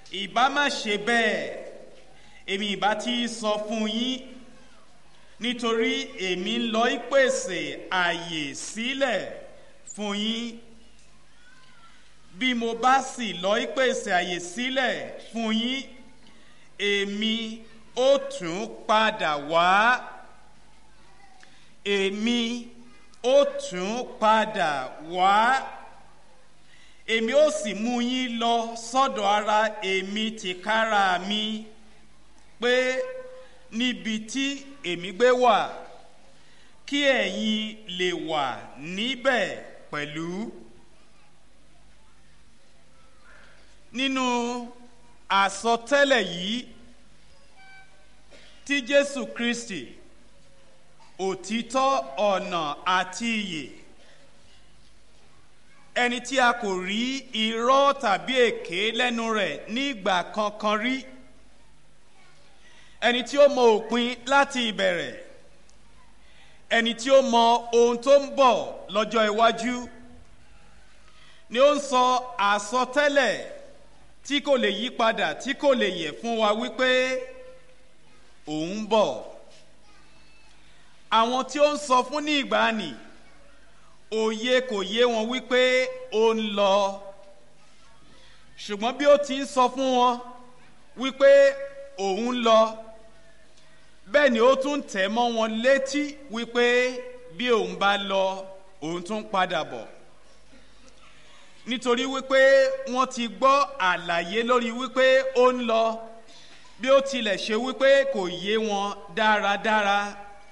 ìbá má ṣe bẹ́ẹ̀ èmi ìbá ti sọ fún yín nítorí èmi ń lọ ìpèsè àyè sílẹ̀ fún yín bí mo bá sì lọ ìpèsè àyè sílẹ̀ fún yín èmi ó tún padà wá èmi ó tún padà wá èmi ó sì mú yín lọ sọ́dọ̀ ara èmi tìkára mi pé níbi tí èmi gbé wà kí ẹ̀yin lè wà níbẹ̀ pẹ̀lú. nínú àsọtẹ́lẹ̀ yìí tí jésù kristi òtítọ́ ọ̀nà àti ìyè ẹni tí a kò rí irọ́ tàbí èké lẹ́nu rẹ̀ nígbà kankan rí ẹni tí ó mọ òpin láti ìbẹ̀rẹ̀ ẹni tí ó mọ ohun tó ń bọ̀ lọ́jọ́ iwájú ni ó ń sọ àsọtẹ́lẹ̀ tí kò lè yí padà tí kò lè yẹ fún wa wípé òun ń bọ̀ àwọn tí ó ń sọ fún ní ìgbàanì òye kò yé wọn wípé ó ń lọ ṣùgbọ́n bí ó ti ń sọ fún wọn wípé òun ń lọ bẹ́ẹ̀ ni ó tún tẹ̀ mọ́ wọn létí wípé bí òun bá lọ òun tún padà bọ̀ nítorí wípé wọ́n ti gbọ́ àlàyé lórí wípé ó ń lọ bí ó tilẹ̀ ṣe wípé kò yé wọn dáradára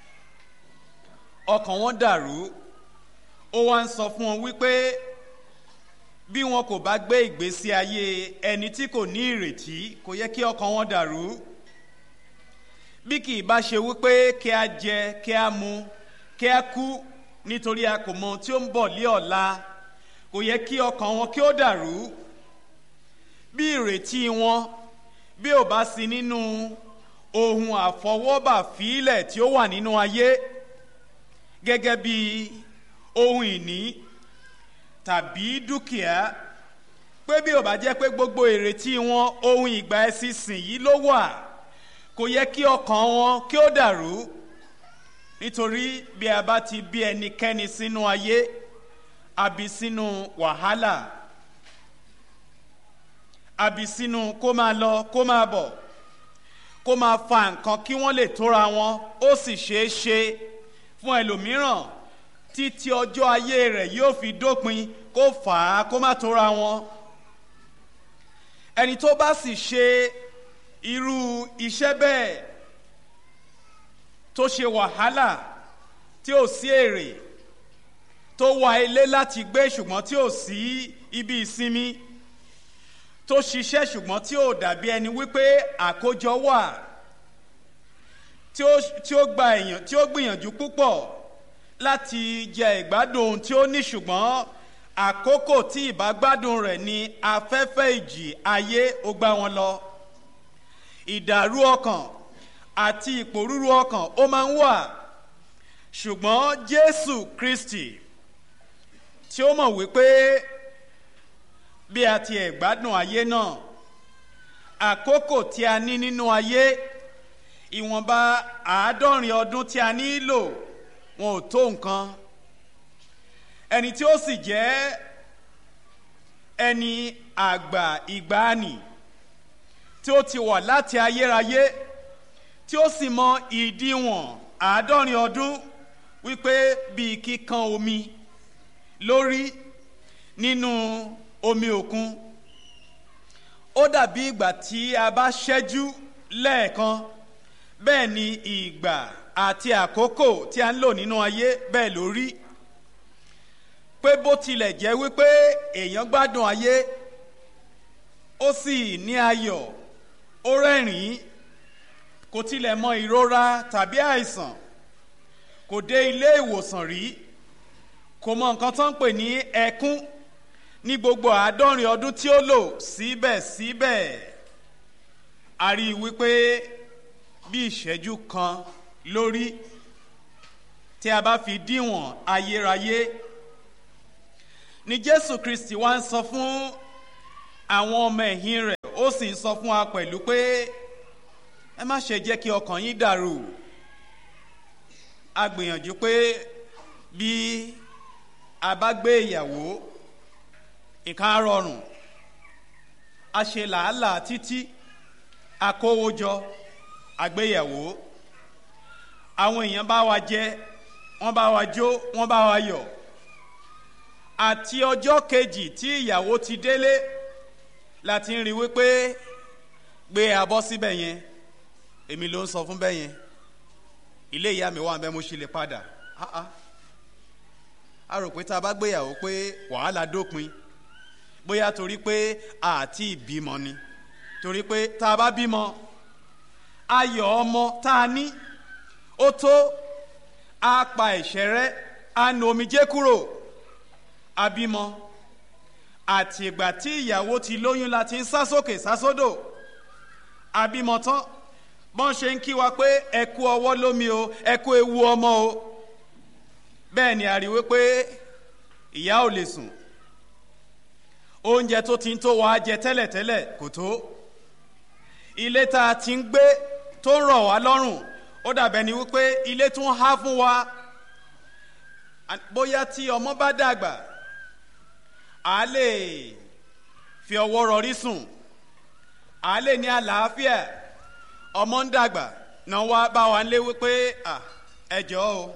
ọkàn wọn dàrú ó wá ń sọ fún wọn wípé bí wọn kò bá gbé ìgbésí ayé ẹni tí kò ní ìrètí kò yẹ kí ọkàn wọn dàrú bí kì í bá ṣe wípé kí a jẹ kí a mu kí a kú nítorí a kò mọ ohun tí ó ń bọ̀ lé ọ̀la kò yẹ kí ọkàn wọn kí ó dàrú bí ìrètí wọn bí ò bá sí nínú ohun àfọwọ́bà fílẹ̀ tí ó wà nínú ayé gẹ́gẹ́ bí ohun ìní tàbí dúkìá pé bí ò bá jẹ́ pé gbogbo ìrètí wọn ohun ìgbà ẹ̀sìn sìn yìí ló wà kò yẹ kí ọkàn wọn kí ó dàrú nítorí bí a bá ti bí ẹnikẹ́ni sínú ayé àbí sínú wàhálà àbí sínú kó máa lọ kó máa bọ̀ kó máa fa nǹkan kí wọ́n lè tóra wọn ó sì ṣeé ṣe fún ẹlòmíràn títí ọjọ́ ayé rẹ̀ yóò fi dópin kó fà á kó má tóra wọn ẹni tó bá sì ṣe irú iṣẹ́ bẹ́ẹ̀ tó ṣe wàhálà tí ò sí èrè tó wá ilé láti gbé ṣùgbọ́n tí ò sí ibi ìsinmi tó ṣiṣẹ́ ṣùgbọ́n tí ò dàbí ẹni wípé àkójọ wà tí ó tí ó gba èèyàn tí ó gbìyànjú púpọ̀ láti jẹ ìgbádùn ohun tí ó ní ṣùgbọ́n àkókò tí ìbágbádùn rẹ̀ ni afẹ́fẹ́ ìjì ayé ó gbá wọn lọ ìdàrú ọkàn àti ìpòrúru ọkàn ó máa ń wà ṣùgbọ́n jésù kristi tí ó mọ̀ wípé bí a ti ẹ̀ gbádùn ayé náà àkókò tí a ní nínú ayé ìwọ̀nba àádọ́rin ọdún tí a nílò wọn ò tó nǹkan ẹni tí ó sì jẹ́ ẹni àgbà ìgbàanì tí ó ti wà láti ayérayé tí ó sì mọ ìdíwọ̀n àádọ́rin ọdún wípé bíi kíkan omi lórí nínú omi òkun ó dàbí ìgbà tí a bá ṣẹ́jú lẹ́ẹ̀kan bẹ́ẹ̀ ni ìgbà àti àkókò tí a ń lò nínú ayé bẹ́ẹ̀ ló rí pé bó tilẹ̀ jẹ́ wípé èèyàn gbádùn ayé ó sì ní ayọ̀ ó rẹ́rìn-ín kò tilẹ̀ mọ ìrora tàbí àìsàn kò dé ilé ìwòsàn rí kò mọ nǹkan tó ń pè ní ẹkún ní gbogbo àádọ́rin ọdún tí ó lò síbẹ̀síbẹ̀ a rí i wípé bí ìṣẹ́jú kan lórí tí a bá fi díwọ̀n ayérayé ni jésù kristi wá ń sọ fún àwọn ọmọ ẹ̀yìn rẹ̀ ó sì ń sọ fún wa pẹ̀lú pé ẹ má ṣe jẹ́ kí ọkàn yín dàrú a gbìyànjú pé bí a bá gbé ìyàwó nǹkan á rọrùn a ṣe làálàá títí akówójọ àgbéyàwó àwọn èèyàn bá wa jẹ wọ́n bá wa jó wọ́n bá wa yọ̀ àti ọjọ́ kejì tí ìyàwó ti délé láti ń rí wípé gbé abọ́ síbẹ̀ yẹn èmi ló ń sọ fún bẹ́ẹ̀ yẹn ilé ìyá mi wà ń bẹ́ mo ṣe lè padà ah ah a rò pé tá a bá gbéyàwó pé wàhálà dópin bóyá torí pé àti ìbímọ ni torí pé tá a bá bímọ ayọ̀ ọmọ tá a ní ó tó a pa ẹ̀ṣẹ̀ rẹ́ a nu omijé kúrò abímọ àti ìgbà tí ìyàwó ti lóyún la ti ń sá sókè sá sódò abímọ tán bọ́n ṣe ń kí wa pé ẹ kú ọwọ́ lómi o ẹ kú ewu ọmọ o bẹ́ẹ̀ ni a rí wípé ìyá ò lè sùn oúnjẹ tó ti ń tó wàá jẹ tẹ́lẹ̀tẹ́lẹ̀ kò tó ilé tá a ti ń gbé tó ń rọ̀ wá lọ́rùn ó dàbẹ̀ ni wípé ilé tún há fún wa bóyá tí ọmọ bá dàgbà a lè fi ọwọ́ rọrí sùn a lè ní àlàáfíà ọmọ ń dàgbà náà wá bá wa lé wípé ẹ jọ̀ọ́ o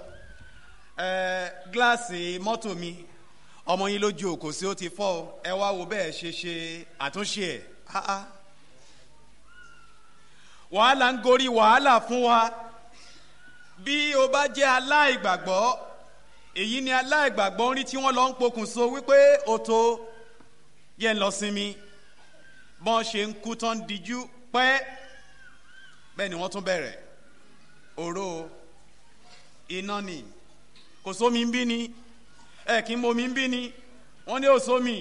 gíláàsì mọ́tò mi ọmọ yín lójú òkò sí ó ti fọ́ ọ ẹ wá wo bẹ́ẹ̀ ṣe ṣe àtúnṣe ẹ̀ wàhálà ń gorí wàhálà fún wa bí o bá jẹ́ aláìgbàgbọ́ èyí ni aláìgbàgbọ́ ń rí tí wọ́n lọ ń pokùnso wípé o tó yẹ ń lọ sinmi bọ́n ṣe ń kú tán díjú pẹ́ bẹ́ẹ̀ ni wọ́n tún bẹ̀rẹ̀ òró iná ni kò sómi ń bí ni ẹ kí n momi ń bí ni wọ́n ní òsómi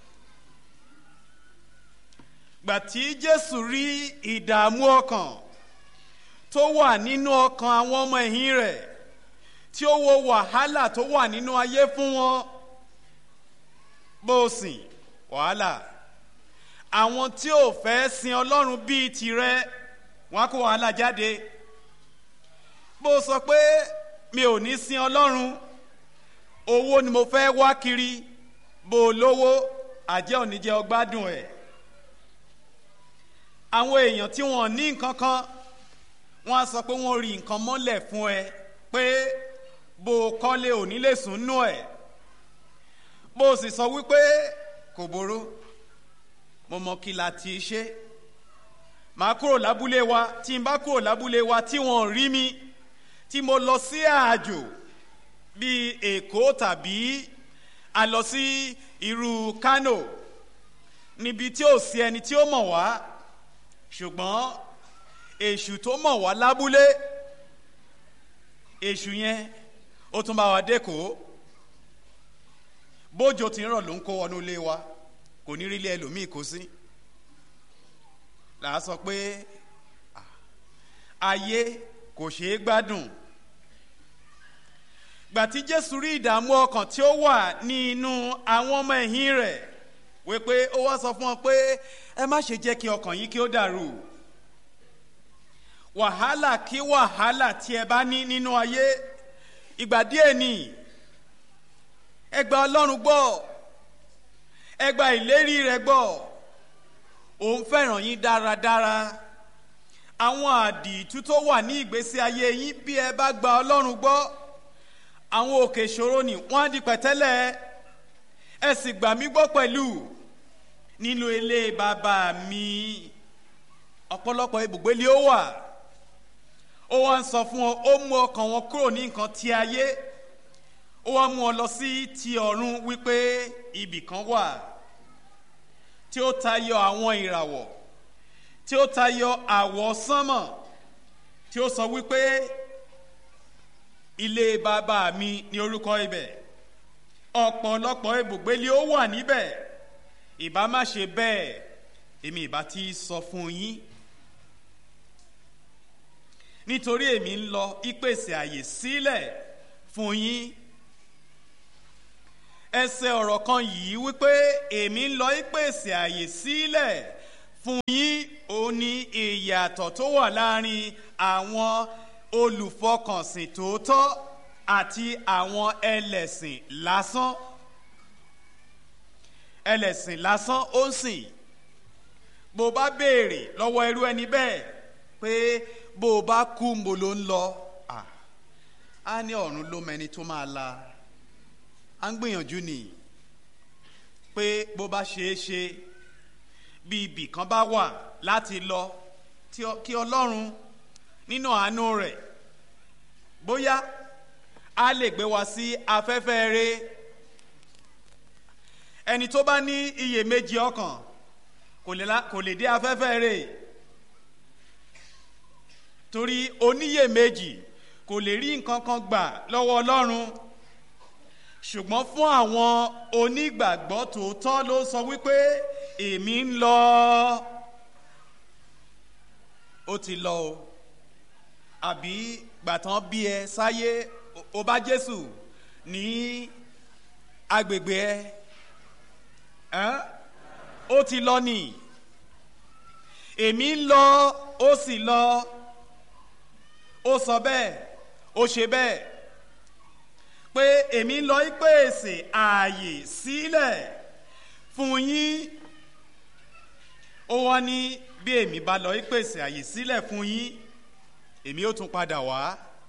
gbà tí jésù rí ìdààmú ọkàn tó wà nínú ọkàn àwọn ọmọ ẹ̀yìn rẹ̀ tí ó wo wàhálà tó wà nínú ayé fún wọn bó o sìn wàhálà àwọn tí ò fẹ́ sin ọlọ́run bíi tirẹ̀ wọn á kó wàhálà jáde bó o sọ pé mi ò ní sin ọlọ́run owó ni mo fẹ́ wá kiri bó o lówó àjẹ́ òní jẹ́ ọgbádùn ẹ̀ àwọn èèyàn tí wọ́n ní nǹkan kan wọ́n á sọ pé wọ́n rí nǹkan mọ́lẹ̀ fún ẹ pé bó o kọ́lé òní lè sùn nú ẹ̀ bó o sì sọ wípé kò boró mo mọ kí la ti ṣe màá kúrò lábúlé wa tí n bá kúrò lábúlé wa tí wọ́n rí mi tí mo lọ sí àjò bíi èkó tàbí a lọ sí irú kano níbi tí ò sí ẹni tí ó mọ̀ wá ṣùgbọ́n èṣù tó mọ̀ wá lábúlé èṣù yẹn ó tún bá wa dẹ́kọ̀ọ́ bójò tí ń rọ̀ ló ń kó wọnú ilé wa kò ní rí ilé ẹlòmíì kó sí là á sọ pé ayé kò ṣeé gbádùn gbà tí jésù rí ìdààmú ọkàn tí ó wà ní inú àwọn ọmọ ẹ̀yìn rẹ̀ wípé ó wá sọ fún wọn pé ẹ má ṣe jẹ́ kí ọkàn yín kí ó dàrú wàhálà kí wàhálà tí ẹ bá ní nínú ayé ìgbà díẹ̀ ni ẹ gba ọlọ́run gbọ́ ẹ gba ìlérí rẹ̀ gbọ́ òun fẹ́ràn yín dáradára àwọn àdìtú tó wà ní ìgbésí ayé yín bí ẹ bá gba ọlọ́run gbọ́ àwọn òkè ìṣòro ni wọ́n á di pẹ̀tẹ́lẹ̀ ẹ sì gbà mí gbọ́ pẹ̀lú nínú ilé bàbá mi ọ̀pọ̀lọpọ̀ ibùgbé ni ó wà ó wá ń sọ fún ọ ó mú ọkàn wọn kúrò ní nǹkan ti ayé ó wá mú ọ lọ sí ti ọ̀run wípé ibì kan wà tí ó tayọ àwọn ìràwọ̀ tí ó tayọ àwọ̀ sánmọ̀ tí ó sọ wípé ilé bàbá mi ní orúkọ ibẹ̀ ọ̀pọ̀lọpọ̀ ibùgbé ni ó wà níbẹ̀ ìbá má ṣe bẹ́ẹ̀ èmi ìbá ti sọ fún yín nítorí èmi ń lọ ìpèsè àyè sílẹ̀ fún yín ẹsẹ̀ ọ̀rọ̀ kan yìí wípé èmi ń lọ ìpèsè àyè sílẹ̀ fún yín òun ni ìyàtọ̀ tó wà láàrin àwọn olùfọkànsìn tòótọ́ àti àwọn ẹlẹ́sìn lásán ẹlẹ́sìn lásán ó ń sìn bó bá béèrè lọ́wọ́ irú ẹni bẹ́ẹ̀ pé bó o bá kú mo ló ń lọ á ní ọ̀run ló mẹni tó máa la á ń gbìyànjú nìyí pé bó bá ṣeé ṣe bí ibì kan bá wà láti lọ kí ọlọ́run nínú àánú rẹ̀ bóyá a lè gbé wa sí afẹ́fẹ́ rẹ ẹni tó bá ní iyèméjì ọkàn kò lè dé afẹ́fẹ́ rẹ torí oníyèméjì kò lè rí nǹkan kan gbà lọ́wọ́ ọlọ́run ṣùgbọ́n fún àwọn onígbàgbọ́ tòótọ́ ló sọ wípé èmi ń lọ ó ti lọ o àbí gbàtàn bí ẹ sáyé ó bá jésù ní agbègbè ẹ ó ti lọ nì èmi ń lọ ó sì lọ ó sọ bẹ́ẹ̀ ó ṣe bẹ́ẹ̀ pé èmi ń lọ pèsè ààyè sílẹ̀ fún yín ó wá ní bí èmi bá lọ pèsè ààyè sílẹ̀ fún yín èmi ó tún padà wá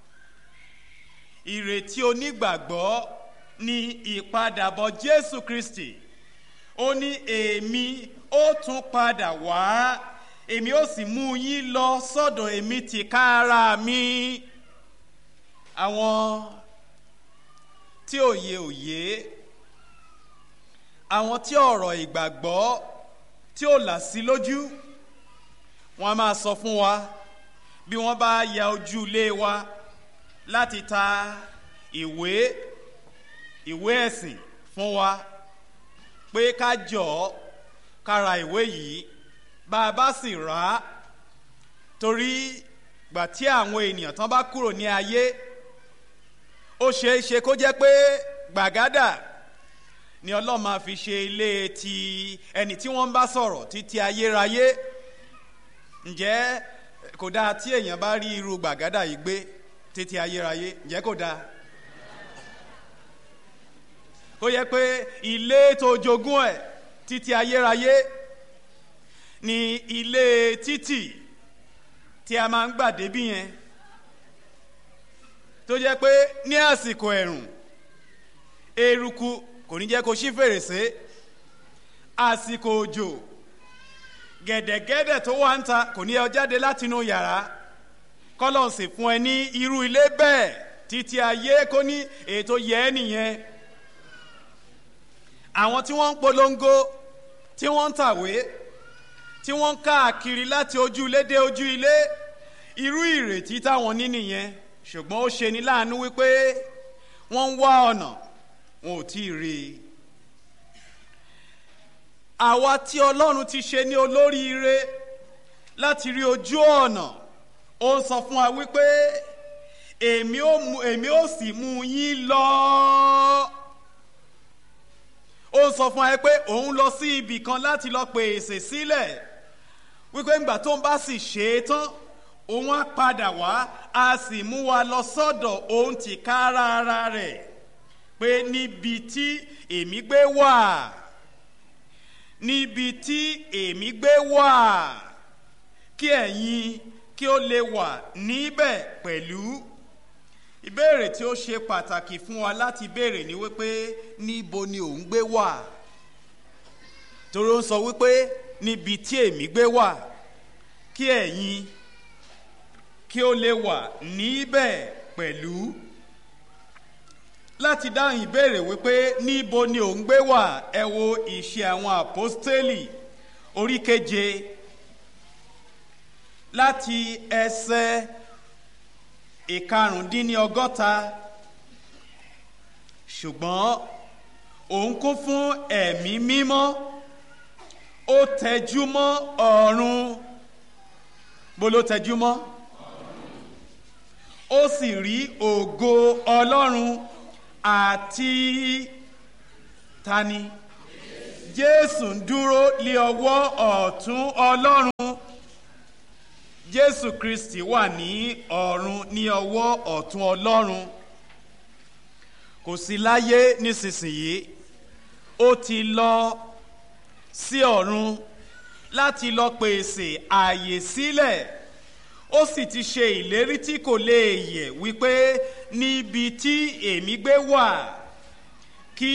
ìrètí onígbàgbọ́ ní ìpadàbọ̀ jésù kristi ó ní èmi ó tún padà wá èmi ó sì mú yín lọ sọ́dọ̀ èmi tìkára mi àwọn tí òye òye àwọn tí ọ̀rọ̀ ìgbàgbọ́ tí ò là sí lójú wọn a máa sọ fún wa bí wọ́n bá ya ojú ilé wa láti ta ìwé ìwé ẹ̀sìn fún wa pé ká jọ ká ra ìwé yìí bá a bá sì rà á torí gbà tí àwọn ènìyàn tán bá kúrò ní ayé ó ṣeé ṣe kó jẹ́ pé gbàgádà ni ọlọ́run máa fi ṣe ilé ti ẹni tí wọ́n ń bá sọ̀rọ̀ títí ayérayé ǹjẹ́ kò dáa tí èèyàn bá rí irú gbàgádà yìí gbé títí ayérayé ǹjẹ́ kò dáa ó yẹ pé ilé tó jogún ẹ̀ títí ayérayé ni ilé títì tí a máa ń gbà débí yẹn tó jẹ́ pé ní àsìkò ẹ̀rùn eruku kò ní jẹ́ kó ṣí fèrèsé àsìkò òjò gẹ̀dẹ̀gẹ̀dẹ̀ tó wà ń ta kò ní ẹ jáde látinú yàrá kọ́lọ̀ sì fún ẹ ní irú ilé bẹ́ẹ̀ títí ayé kó ní ètò yẹ ẹ́ nìyẹn àwọn tí wọ́n ń polongo tí wọ́n ń tàwé tí wọ́n ń káàkiri láti ojú ilé dé ojú ilé irú ìrètí táwọn ní nìyẹn ṣùgbọ́n ó ṣe ní láàánú wípé wọ́n ń wá ọ̀nà wọn ò tí ì rí i. àwa tí ọlọ́run ti ṣe ní olóríire láti rí ojú ọ̀nà ó ń sọ fún wa wípé èmi ó mú èmi ó sì mú yín lọ. ó ń sọ fún wa pé òun lọ sí ibì kan láti lọ pèsè sílẹ̀ wípé ńgbà tó ń bá sì ṣe é tán òun á padà wá a sì mú wa lọ sọ́dọ̀ òun ti ká ara rẹ̀ pé níbi tí èmi gbé wà níbi tí èmi gbé wà kí ẹ̀yin kí ó lè wà níbẹ̀ pẹ̀lú ìbéèrè tí ó ṣe pàtàkì fún wa láti béèrè ni wípé níbo ni òun gbé wà torí ó ń sọ wípé níbi tí èmi gbé wà kí ẹ̀yin kí ó lè wà níbẹ̀ pẹ̀lú láti dáhùn ìbéèrè wípé níbo ni òun gbé wà ẹ wo ìṣe àwọn àpọ́stélì orí keje láti ẹsẹ̀ ìkarùndínlọ́gọ́ta ṣùgbọ́n òun kún fún ẹ̀mí mímọ́ ó tẹjú mọ́ ọ̀run bó ló tẹjú mọ́ ó sì rí ògo ọlọ́run àti tani jésù ń dúró lé ọwọ́ ọ̀tún ọlọ́run jésù kristi wà ní ọ̀run ní ọwọ́ ọ̀tún ọlọ́run kò sí láyé nísinsìnyí ó ti lọ sí ọ̀run láti lọ pèsè ààyè sílẹ̀ ó sì ti ṣe ìlérí tí kò lè yẹ̀ wípé níbi tí èmi gbé wà kí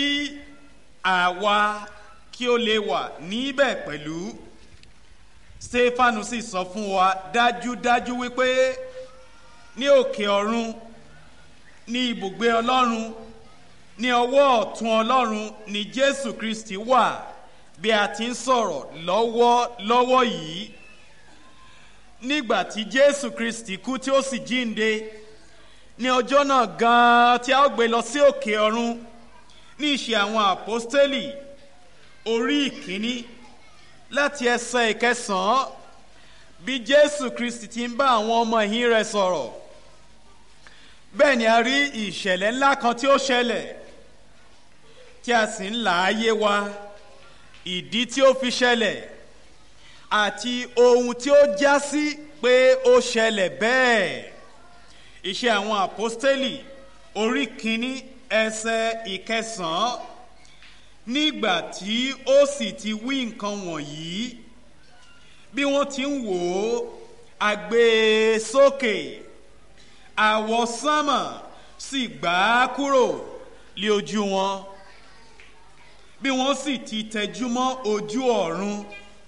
àwa kí ó lè wà níbẹ̀ pẹ̀lú stefanu sì sọ fún wa dájúdájú wípé ní òkè ọ̀run ní ibùgbé ọlọ́run ní ọwọ́ ọ̀tún ọlọ́run ni jésù kristi wà bí a ti ń sọ̀rọ̀ lọ́wọ́ lọ́wọ́ yìí nígbà tí jésù kristi kú tí ó sì jíǹde ní ọjọ́ náà gan-an tí a ó gbé lọ sí òkè ọ̀run ní ìṣe àwọn àpọ́stélì orí ìkíní láti ẹsẹ̀ ìkẹsàn-án bí jésù kristi ti ń bá àwọn ọmọ ìhín rẹ̀ sọ̀rọ̀ bẹ́ẹ̀ ni a rí ìṣẹ̀lẹ̀ ńlá kan tí ó ṣẹlẹ̀ tí a sì ń là á yé wa ìdí tí ó fi ṣẹlẹ̀ àti ohun tí ó já sí pé ó ṣẹlẹ̀ bẹ́ẹ̀ iṣẹ́ àwọn àpọ́stélì orí kínní ẹsẹ̀ ìkẹsàn-án nígbà tí ó sì ti wí nǹkan wọ̀nyí bí wọ́n ti ń wò ó àgbé sókè àwọsánmà sì gbà á kúrò lé ojú wọn bí wọ́n sì ti tẹjú mọ́ ojú ọ̀run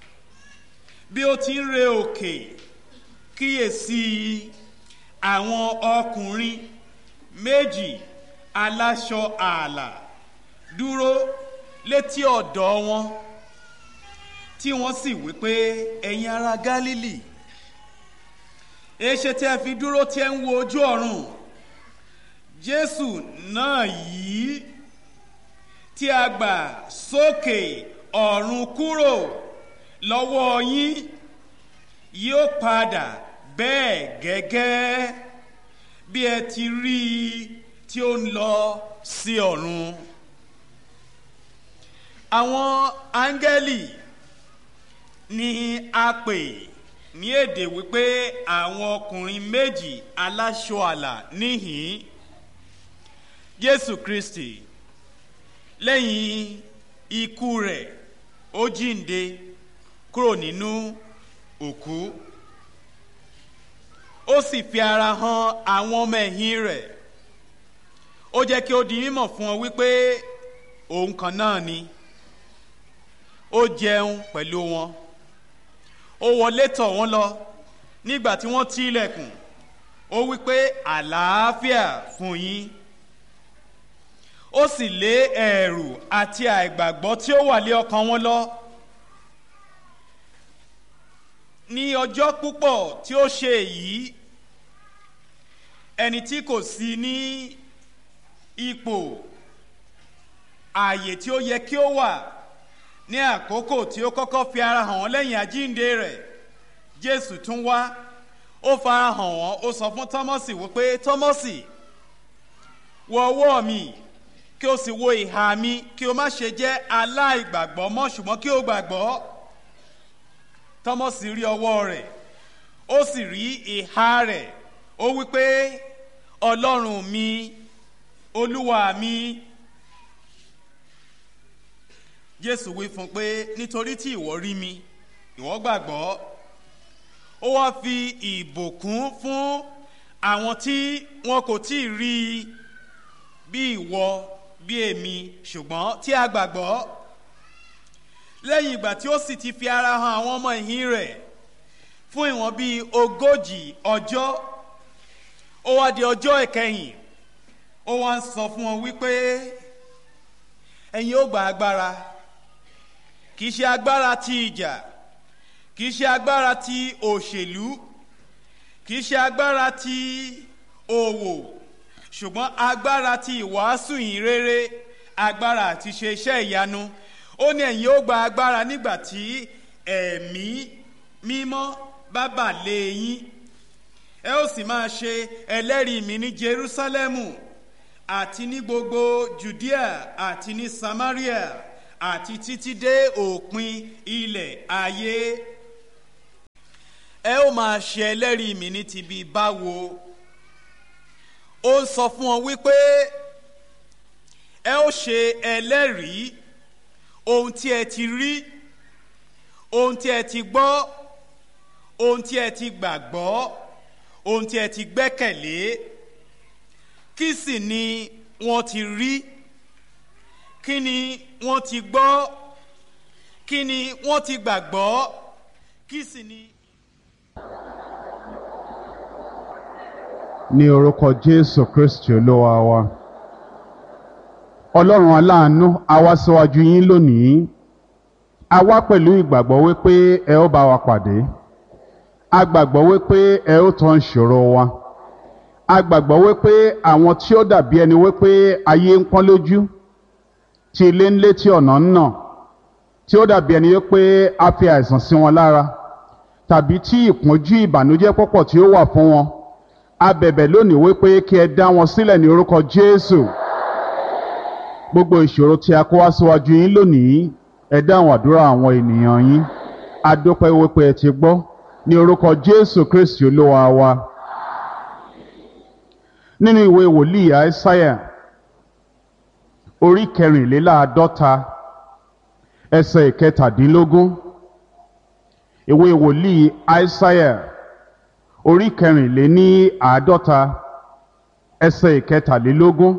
bí ó ti ń re òkè kíyèsí àwọn ọkùnrin méjì aláṣọ ààlà dúró létí ọ̀dọ̀ wọn tí wọ́n sì wí pé ẹ̀yin ará gálílì èéṣe tí ẹ fi dúró tí ẹ ń wo ojú ọ̀run jésù náà yìí tí a gbà sókè ọ̀run kúrò lọ́wọ́ yín yóò padà bẹ́ẹ̀ gẹ́gẹ́ bí ẹ ti rí i tí ó ń lọ sí ọ̀run. àwọn áńgẹ́lì ni a pè ní èdè wípé àwọn ọkùnrin méjì aláṣọ àlà níhìn jésù kristi lẹ́yìn ikú rẹ̀ ó jíǹde kúrò nínú òkú ó sì fi ara hàn àwọn ọmọ ẹ̀yìn rẹ̀ ó jẹ́ kí ó di mímọ̀ fún ọ wípé òun kan náà ni ó jẹun pẹ̀lú wọn ó wọlé tọ̀ wọ́n lọ nígbà tí wọ́n ti ilẹ̀kùn ó wípé àlàáfíà fún yín ó sì lé ẹ̀rù àti àìgbàgbọ́ tí ó wà lé ọkàn wọn lọ ní ọjọ́ púpọ̀ tí ó ṣe èyí ẹni tí kò sí ní ipò ààyè tí ó yẹ kí ó wà ní àkókò tí ó kọ́kọ́ fi ara hàn wọ́n lẹ́yìn àjíǹde rẹ̀ jésù tún wá ó fara hàn wọ́n ó sọ fún tọ́mọ́sì wípé tọ́mọ́sì wọ ọwọ́ mi kí o sì wo ìhà mi kí o má ṣe jẹ́ aláìgbàgbọ́ mọ́ ṣùgbọ́n kí o gbàgbọ́ tọ́mọ́sì rí ọwọ́ rẹ̀ ó sì rí ìhà rẹ̀ ó wípé ọlọ́run mi olúwa mi jésù wí fún un pé nítorí tí ìwọ rí mi ìwọ gbàgbọ́ ó wá fi ìbùkún fún àwọn tí wọn kò tí ì rí i bí ìwọ bí èmi ṣùgbọ́n tí a gbàgbọ́ lẹ́yìn ìgbà tí ó sì ti fi ara hàn àwọn ọmọ ìhín rẹ̀ fún ìwọ̀n bíi ogójì ọjọ́ ó wá di ọjọ́ ìkẹyìn ó wá ń sọ fún wọn wípé ẹ̀yin ó gba agbára kì í ṣe agbára ti ìjà kì í ṣe agbára ti òṣèlú kì í ṣe agbára ti òwò ṣùgbọ́n agbára ti ìwàásù yìí rere agbára àti ṣe iṣẹ́ ìyanu ó ní ẹ̀yin ó gba agbára nígbà tí ẹ̀mí mímọ́ bá bà lé yín ẹ ó sì máa ṣe ẹlẹ́rìí mi ní jerusalemu àti ní gbogbo judea àti ní samaria àti títí dé òpin ilẹ̀ ayé ẹ ó máa ṣe ẹlẹ́rìí mi ní ti bí báwo ó ń sọ fún ọ wípé ẹ ó ṣe ẹlẹ́rìí ohun tí ẹ ti rí ohun tí ẹ ti gbọ́ ohun tí ẹ ti gbàgbọ́ ohun tí ẹ ti gbẹ́kẹ̀lé kí sì ni wọ́n ti rí kí ni wọ́n ti gbọ́ kí ni wọ́n ti gbàgbọ́ kí sì ni. ní orúkọ jésù kristi olúwa wa ọlọ́run aláàánú a wá síwájú yín lónìí a wá pẹ̀lú ìgbàgbọ́ wípé ẹ ó bá wa pàdé a gbàgbọ́ wípé ẹ ó tán ìṣòro wa a gbàgbọ́ wípé àwọn tí ó dàbí ẹni wípé ayé ń pọ́n lójú tí ilé ń lé tí ọ̀nà ń nà tí ó dàbí ẹni wípé a fi àìsàn sí wọn lára tàbí tí ìpọ́njú ìbànújẹ́ pọ̀pọ̀ tí ó wà fún wọn a bẹ̀bẹ̀ lónìí wípé kí ẹ dá wọn sílẹ̀ ní orúkọ jésù gbogbo ìṣòro tí a kó wá síwájú yín lónìí ẹ dáhùn àdúrà àwọn ènìyàn yín a dúpẹ́ wípé ẹ ti gbọ́ ní orúkọ jésù kristi olúwa wa nínú ìwé wòlíì àìsáyà orí kẹrìnléláàádọ́ta ẹsẹ̀ ìkẹtàdínlógún ìwé wòlíì àìsáyà orí kẹrìnléní àádọ́ta ẹsẹ̀ ìkẹtàlélógún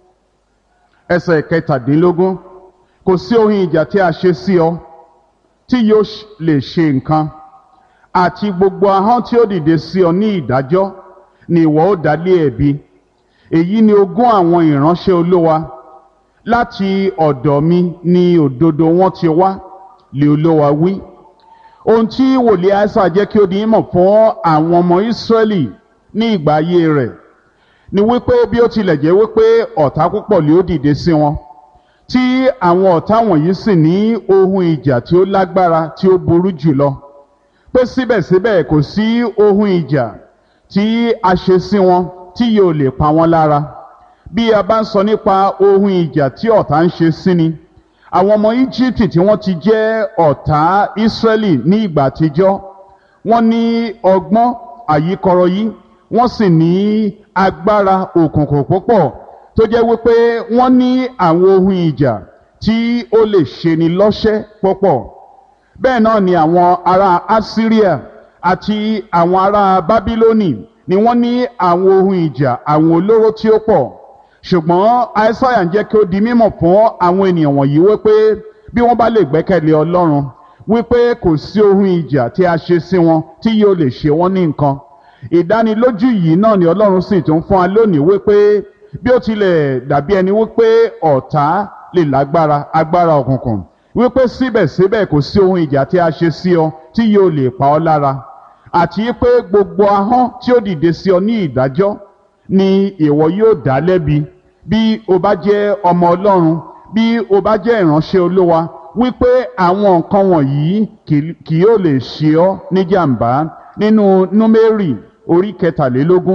ẹsẹ̀ ìkẹtàdínlógún kò sí ohun ìjà tí a ṣe sí ọ tí yóò lè ṣe nǹkan àti gbogbo ahọ́n tí ó dìde sí ọ ní ìdájọ́ ni ìwọ ó dá lé ẹ̀bi èyí ni ogún àwọn ìránṣẹ́ olówa láti ọ̀dọ̀ mi ni òdodo wọn ti wá lè olówa wí ohun tí wòlíì àìsà jẹ́ kí ó di mọ̀ fún àwọn ọmọ ìsírẹ́lì ní ìgbà ayé rẹ̀ ni wípé bí ó tilẹ̀ jẹ́ wípé ọ̀tá púpọ̀ lè ó dìde sí wọn tí àwọn ọ̀tá wọ̀nyí sì ní ohun ìjà tí ó lágbára tí ó burú jùlọ pé síbẹ̀síbẹ̀ kò sí ohun ìjà tí a ṣe sí wọn tí yóò lè pa wọ́n lára bí a bá ń sọ nípa ohun ìjà tí ọ̀tá ń ṣe sí ni àwọn ọmọ íjíbítì tí wọ́n ti jẹ́ ọ̀tá ísírẹ́lì ní ìgbà àtijọ́ wọ́n ní ọgbọ́n àyíkọrọ yìí wọ́n sì ní agbára òkùnkùn púpọ̀ tó jẹ́ wípé wọ́n ní àwọn ohun ìjà tí ó lè ṣeni lọ́ṣẹ́ púpọ̀ bẹ́ẹ̀ náà ni àwọn ará assyria àti àwọn ará bábílónì ni wọ́n ní àwọn ohun ìjà àwọn olóró tí ó pọ̀ ṣùgbọ́n aísáyà ń jẹ́ kí ó di mímọ̀ fún àwọn ènìyàn wọ̀nyí wípé bí wọ́n bá lè gbẹ́kẹ̀lé ọlọ́run wípé kò sí ohun ìjà tí a ṣe sí wọn tí yóò lè ṣe wọ́n ní nǹkan ìdánilójú yìí náà ni ọlọ́run sì tún fún wa lónìí wípé bí ó tilẹ̀ dàbí ẹni wípé ọ̀tá lè lágbára agbára òkùnkùn wípé síbẹ̀síbẹ̀ kò sí ohun ìjà tí a ṣe sí ọ tí yóò lè pa ọ́ lára àti pé gbogbo ahọ́n tí ó dìde sí ọ ní ìdájọ́ ni ìwọ yóò dá lẹ́bi bí o bá jẹ́ ọmọ ọlọ́run bí o bá jẹ́ ìránṣẹ́ olówa wípé àwọn nǹkan wọ̀nyí kì yóò lè ṣe ọ́ níjàmbá nínú númérì orí kẹtàlélógún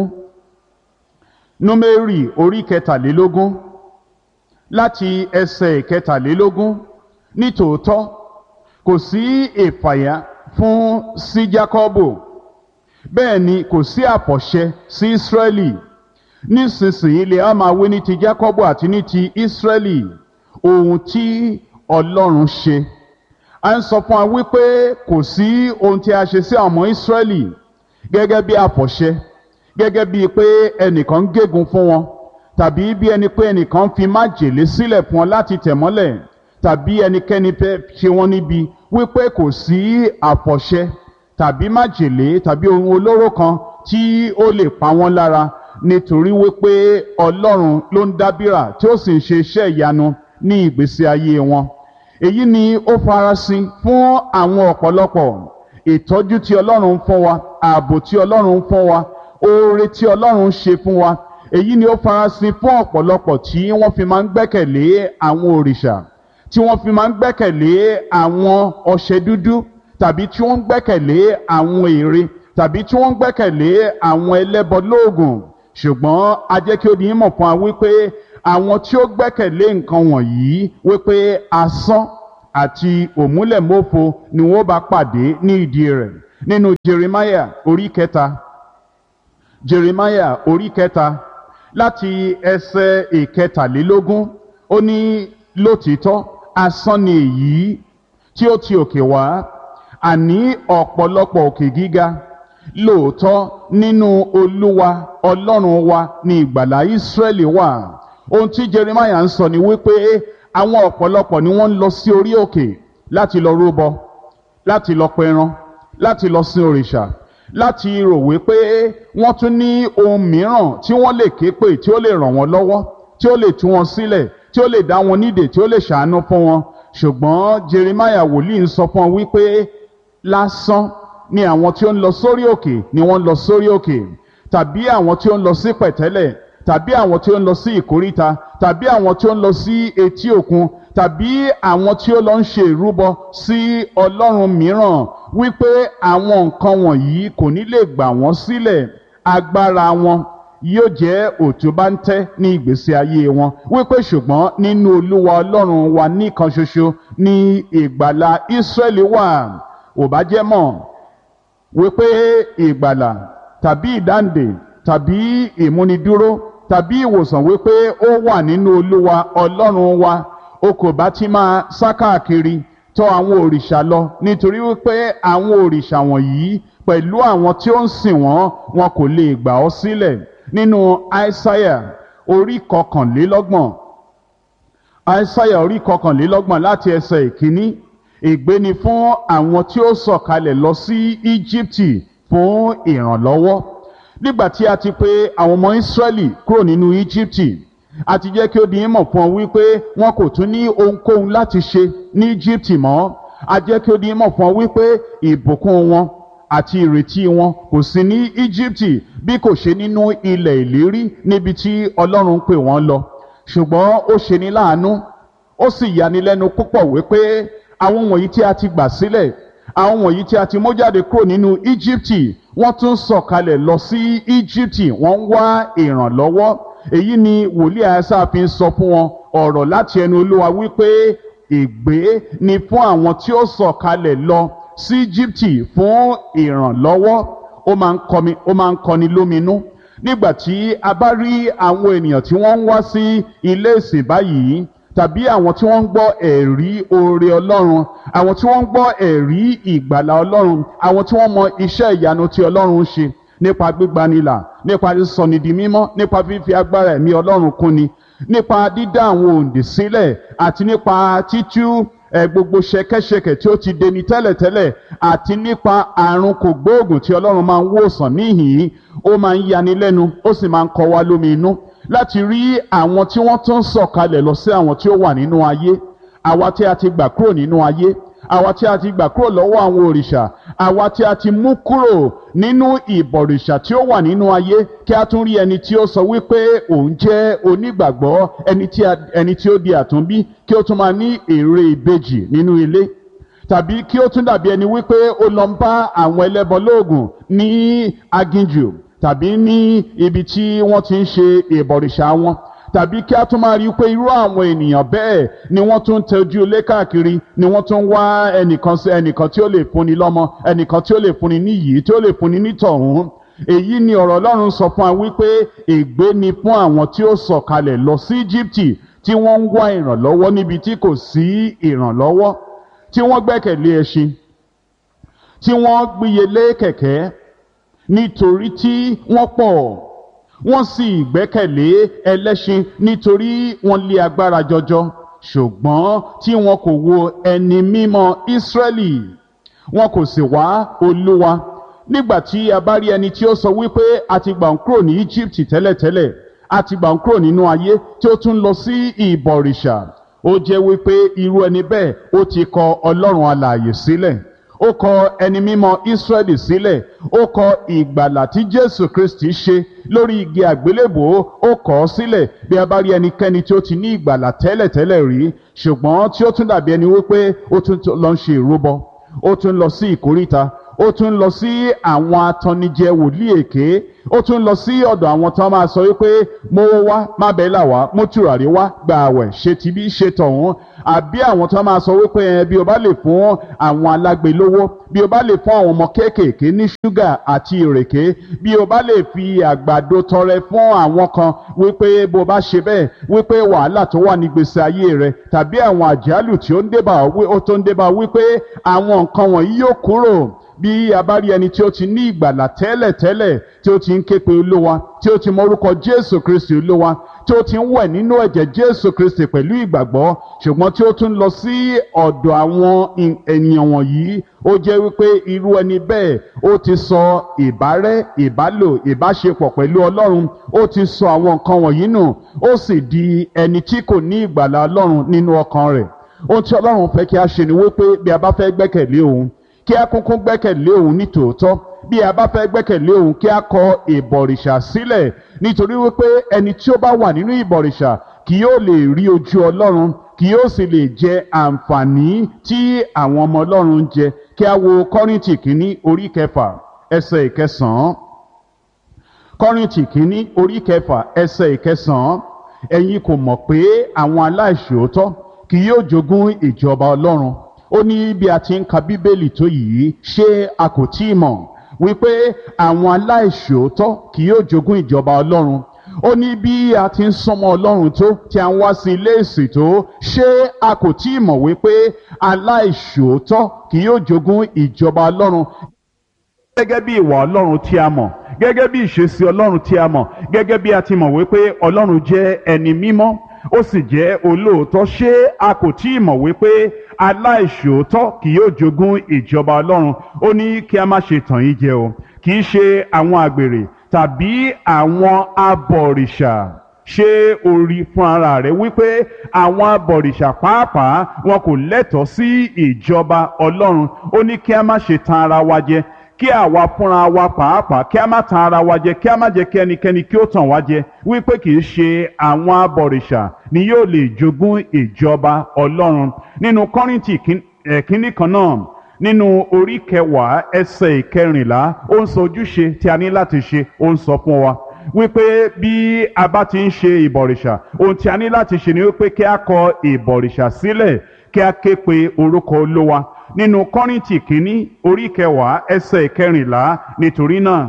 númérì orí kẹtàlélógún láti ẹsẹ̀ kẹtàlélógún nítòótọ́ kò sí ìfàyà fún sí jákọ́bù bẹ́ẹ̀ ni kò sí àpọ̀ṣẹ sí ísírẹ́lì nísinsìnyí lè á máa wí ní ti jákọ́bù àti ní ti ísírẹ́lì ohun tí ọlọ́run ṣe a ń sọ fún wa wípé kò sí ohun tí a ṣe sí àwọn ọmọ ísírẹ́lì gẹ́gẹ́ bí àpọ̀ṣẹ gẹ́gẹ́ bíi pé ẹnìkan ń gégùn fún wọn tàbí bí ẹni pé ẹnìkan fi májèlé sílẹ̀ fún wọn láti tẹ̀ mọ́lẹ̀ tàbí ẹnikẹ́ni fẹ́ ṣe wọ́n níbi wípé kò sí àpọ̀ṣẹ tàbí májèlé tàbí ohun olóró kan tí ó lè pa wọ́n lára nítorí wípé ọlọ́run ló ń dábìrà tí ó sì ń ṣe iṣẹ́ ìyanu ní ìgbésí ayé wọn èyí ni ó farasin fún àwọn ọ̀pọ̀lọpọ̀ ìtọ́jú tí ọlọ́run ń fún wa ààbò tí ọlọ́run ń fún wa oore tí ọlọ́run ń ṣe fún wa èyí ni ó farasin fún ọ̀pọ̀lọpọ̀ tí wọ́n fi máa ń gbẹ́kẹ̀lé àwọn òrìṣà tí wọ́n fi máa ń gbẹ́kẹ̀lé àwọn ọṣẹ dúdú tàbí tí wọ́n ń gbẹ́kẹ̀lé àwọn ère tàbí tí wọ́n ń gbẹ́kẹ̀lé àwọn ẹlẹ́bọ lóògùn ṣùgbọ́n a jẹ́ kí ó di mọ̀ fún wa wípé àwọn tí ó gbẹ́kẹ̀lé nǹkan wọ̀nyí wípé asán àti òmúlẹ̀mófo ni wọ́n bá pàdé ní ìdí rẹ̀ nínú jeremiah orí kẹta jeremiah orí kẹta láti ẹsẹ̀ ìkẹtàlélógún ó ní lótìítọ́ asán ni èyí tí ó ti òkè wá àní ọ̀pọ̀lọpọ̀ òkè gíga lóòótọ́ nínú olúwa ọlọ́run wa ní ìgbàlá ìsírẹ́lì wà ohun tí jeremiah ń sọ ni wípé àwọn ọ̀pọ̀lọpọ̀ ni wọ́n ń lọ sí orí òkè láti lọ rúbọ láti lọ pẹran láti lọ sin òrìṣà láti rò wípé wọ́n tún ní ohun mìíràn tí wọ́n lè ké pè tí ó lè ràn wọ́n lọ́wọ́ tí ó lè tú wọn sílẹ̀ tí ó lè dá wọn nídè tí ó lè ṣàánú fún wọn ṣùgbọ́n jeremiah wòlíì ń sọ fún wọn wípé lásán ni àwọn tí ó ń lọ sórí òkè ni wọ́n ń lọ sórí òkè tàbí àwọn tí ó ń lọ sí pẹ̀tẹ́lẹ̀ tàbí àwọn tí ó ń lọ sí ìkóríta tàbí àwọn tí ó ń lọ sí etí òkun tàbí àwọn tí ó lọ ń ṣe ìrúbọ sí ọlọ́run mìíràn wípé àwọn nǹkan wọ̀nyí kò ní lè gbà wọ́n sílẹ̀ agbára wọn yóò jẹ́ òtúbáńtẹ́ ní ìgbésí ayé wọn wípé ṣùgbọ́n nínú olúwa ọlọ́run wa nìkan ṣoṣo ní ìgbàlà ìsírẹ́lì wà ò bá jẹ́ mọ̀ wípé ìgbàlà tàbí ìdáǹdè tàbí ìmúnidúró tàbí ìwòsàn wípé ó wà nínú olúwa ọlọ́run wa o kò bá ti máa sá káàkiri tọ̀ àwọn òrìṣà lọ nítorí wípé àwọn òrìṣà wọ̀nyí pẹ̀lú àwọn tí ó ń sìn wọ́n wọn kò lè gbà ọ́ sílẹ̀ nínú aísáyà orí kọkànlélọ́gbọ̀n aísáyà orí kọkànlélọ́gbọ̀n láti ẹsẹ̀ ìkíní ègbé ni fún àwọn tí ó sọ̀kalẹ̀ lọ sí íjíbítì fún ìrànlọ́wọ́ nígbà tí a ti pè àwọn ọmọ ìsírẹ́lì kúrò nínú íjíbítì a ti jẹ́ kí ó di mọ̀ fún ọ wípé wọn kò tún ní ohunkóhun láti ṣe ní íjíbítì mọ́ a jẹ́ kí ó di mọ̀ fún ọ wípé ìbùkún wọn àti ìrètí wọn kò sí ní íjíbítì bí kò ṣe nínú ilẹ̀ ìlérí níbi tí ọlọ́run pè wọ́n lọ ṣùgbọ́n ó ṣe ní láàánú ó sì yanilẹ́nu púpọ̀ wípé àwọn wọ̀nyí tí a ti gbà sílẹ̀ àwọn wọ̀nyí tí a ti mú jáde kúrò nínú íjíbítì wọ́n tún sọ̀kalẹ̀ lọ sí íjíbítì wọ́n ń wá ìrànlọ́wọ́ èyí ni wòlíì àyàsá fi ń sọ fún wọn ọ̀rọ̀ láti ẹnu olúwa wípé ègbé ni fún àwọn tí ó sọ̀kalẹ̀ lọ sí íjíbítì fún ìrànlọ́wọ́ ó máa ń kọmi ó máa ń kọni lóminú nígbà tí a bá rí àwọn ènìyàn tí wọ́n ń wá sí ilé ìsìn báyìí tàbí àwọn tí wọ́n ń gbọ́ ẹ̀rí oore ọlọ́run àwọn tí wọ́n ń gbọ́ ẹ̀rí ìgbàlà ọlọ́run àwọn tí wọ́n mọ iṣẹ́ ìyanu tí ọlọ́run ń ṣe nípa gbígbanilà nípa sísọni di mímọ́ nípa fífi agbára ẹ̀mí ọlọ́run kúnni nípa dídá àwọn òǹdè sílẹ̀ àti nípa títú ẹ gbogbo ṣẹkẹṣẹkẹ tí ó ti deni tẹ́lẹ̀tẹ́lẹ̀ àti nípa àrùn kògbóògùn tí ọlọ́run máa ń wòsàn níhìn-ín ó máa ń yani lẹ́nu ó sì máa ń kọ wá lómi inú láti rí àwọn tí wọ́n tún sọ̀kalẹ̀ lọ sí àwọn tí ó wà nínú ayé àwa tí a ti gbà kúrò nínú ayé àwa tí a ti gbà kúrò lọ́wọ́ àwọn òrìṣà àwa tí a ti mú kúrò nínú ìbọ̀rìṣà tí ó wà nínú ayé kí a tún rí ẹni tí ó sọ wípé òun jẹ́ onígbàgbọ́ ẹni tí ó di àtúnbí kí ó tún máa ní èrè ìbejì nínú ilé tàbí kí ó tún dàbí ẹni wípé ó lọ ń bá àwọn ẹlẹ́bọ lóògùn ní aginjù tàbí ní ibi tí wọ́n ti ń ṣe ìbọ̀rìṣà wọn tàbí kí a tún máa rí i pé irú àwọn ènìyàn bẹ́ẹ̀ ni wọ́n tún ń tẹ́jú ilé káàkiri ni wọ́n tún ń wá ẹnìkan sí ẹnìkan tí ó lè fúnni lọ́mọ ẹnìkan tí ó lè fúnni níyì tí ó lè fúnni nítọ̀hún èyí ni ọ̀rọ̀ ọlọ́run sọ fún wa wípé ègbé ni fún àwọn tí ó sọ̀kalẹ̀ lọ sí íjíbítì tí wọ́n ń wá ìrànlọ́wọ́ níbi tí kò sí ìrànlọ́wọ́ tí wọ́n gbẹ́kẹ̀lé ẹṣin tí wọ́n gbíyelé kẹ̀kẹ́ nítorí tí wọ́n pọ̀ wọ́n sì gbẹ́kẹ̀lé ẹlẹ́ṣin nítorí wọ́n lé agbára jọjọ ṣùgbọ́n tí wọn kò wo ẹni mímọ́ Ísírẹ́lì wọn kò sì wá Olúwa nígbà tí a bá rí ẹni tí ó sọ wípé a ti gbà ń kúrò ní Egypt tẹ́lẹ̀tẹ́lẹ̀ a ti gbà ń kúrò nínú ayé tí ó tún lọ sí ìbọ̀rìṣà ó jẹ́ wípé irú ẹni bẹ́ẹ̀ ó ti kọ Ọlọ́run alààyè sílẹ̀ ó kọ ẹni mímọ́ Ísírẹ́lì sílẹ̀ ó kọ ìgbàlà tí Jésù Kristi ṣe lórí igi àgbélébòó ó kọ ọ́ sílẹ̀ bí a bá rí ẹnikẹ́ni tí ó ti ní ìgbàlà tẹ́lẹ̀tẹ́lẹ̀ rí ṣùgbọ́n tí ó tún dàbí ẹni wípé ó tún lọ ń ṣe ìrúbọ ó tún lọ sí ìkóríta ó tún lọ sí àwọn atannijẹ wòlíì èké ó tún lọ sí ọ̀dọ̀ àwọn tó máa sọ wípé mo wá má bẹ́ẹ̀ là wá mo tùràrí wá gba àwẹ̀ ṣe tibí ṣe tọ̀hún àbí àwọn tó máa sọ wípé ẹ bí o bá lè fún àwọn alágbe lówó bí o bá lè fún àwọn ọmọ kéékèèké ní ṣúgà àti ìrèké bí o bá lè fi àgbàdo tọrẹ fún àwọn kan wípé bó bá ṣe bẹ́ẹ̀ wípé wàhálà tó wà ní gbèsè ayé rẹ tàbí àwọn àjálù tí ó ń débà ó tó ń débà wípé àwọn nǹkan wọ̀nyí yóò kúrò bí a bá rí ẹni tí ó ti ní ìgbàlà tẹ́lẹ̀tẹ́lẹ̀ tí ó ti ń ké pe olówa tí ó ti mọ orúkọ jésù kristi olówa tí ó ti ń wẹ̀ nínú ẹ̀jẹ̀ jésù kristi pẹ̀lú ìgbàgbọ́ ṣùgbọ́n tí ó tún lọ sí ọ̀dọ̀ àwọn ènìyàn wọ̀nyí ó jẹ́ wípé irú ẹni bẹ́ẹ̀ ó ti sọ ìbárẹ́ ìbálò ìbáṣepọ̀ pẹ̀lú ọlọ́run ó ti sọ àwọn nǹkan wọ̀nyí nù ó sì di ẹni tí kò ní ìgbàlà ọlọ́run nínú ọkàn rẹ̀ ohun tí ọlọ́run fẹ́ kí a ṣe ni wípé bí a bá fẹ́ gbẹ́kẹ̀lé òun kí a kúnkún gbẹ́kẹ̀lé òun ní tòótọ́ bí a bá fẹ́ gbẹ́kẹ̀lé òun kí a kọ ìbọ̀rìṣà sílẹ̀ nítorí wípé ẹni tí ó bá wà nínú ìbọ̀rìṣà kì yóò lè rí ojú ọlọ́run kì yóò sì lè jẹ àǹfààní tí àwọn ọmọ ọlọ́run ń jẹ kí a wo kọ́rìntì kínní orí kẹfà ẹsẹ̀ ìkẹsàn-án kọ́rìntì kínní orí kẹfà ẹsẹ̀ ìkẹsàn-án ẹ̀yin kò mọ̀ pé àwọn aláìṣòótọ́ kì yóò jogún ìjọba ọlọ́run ó ní bí a ti ń ka bíbélì tó yìí ṣé a kò tí ì mọ̀ wípé àwọn aláìṣòótọ́ kì yóò jogún ìjọba ọlọ́run ó ní bí a ti ń sọmọ ọlọ́run tó tí a ń wá sí ilé ìsìn tó ṣé a kò tí ì mọ̀ wípé aláìṣòótọ́ kì yóò jogún ìjọba ọlọ́run gẹ́gẹ́ bí ìwà ọlọ́run tí a mọ̀ gẹ́gẹ́ bí ìṣesí ọlọ́run tí a mọ̀ gẹ́gẹ́ bí a ti mọ̀ wípé ọlọ́run jẹ́ ẹni mímọ́ ó sì jẹ́ olóòótọ́ ṣé a kò tí ì mọ̀ wípé aláìṣòótọ́ kì yóò jogún ìjọba ọlọ́run ó ní kí a má ṣe tàn yín jẹ o kì í ṣe àwọn àgbèrè tàbí àwọn abọ̀rìṣà ṣé o rí fún ara rẹ wípé àwọn abọ̀rìṣà pàápàá wọn kò lẹ́tọ̀ọ́ sí ìjọba ọlọ́run ó ní kí a má ṣe tan ara wa jẹ kí àwa fúnra wa pàápàá kí a má tan ara wa jẹ kí a má jẹ kí ẹnikẹ́ni kí ó tàn wá jẹ wípé kì í ṣe àwọn abọ̀rìṣà ni yóò lè jogún ìjọba ọlọ́run nínú kọ́rìntì kínní kan náà nínú orí kẹwàá ẹsẹ̀ ìkẹrìnlá ó ń sọ ojúṣe tí a ní láti ṣe ó ń sọ fún wa wípé bí a bá ti ń ṣe ìbọ̀rìṣà ohun tí a ní láti ṣe ni wípé kí a kọ ìbọ̀rìṣà sílẹ̀ kí a ké pe orúkọ olówa nínú kọ́rìntì kínní orí kẹwàá ẹsẹ̀ ìkẹrìnlá nítorí náà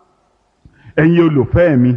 ẹ̀yin olùfẹ́ mi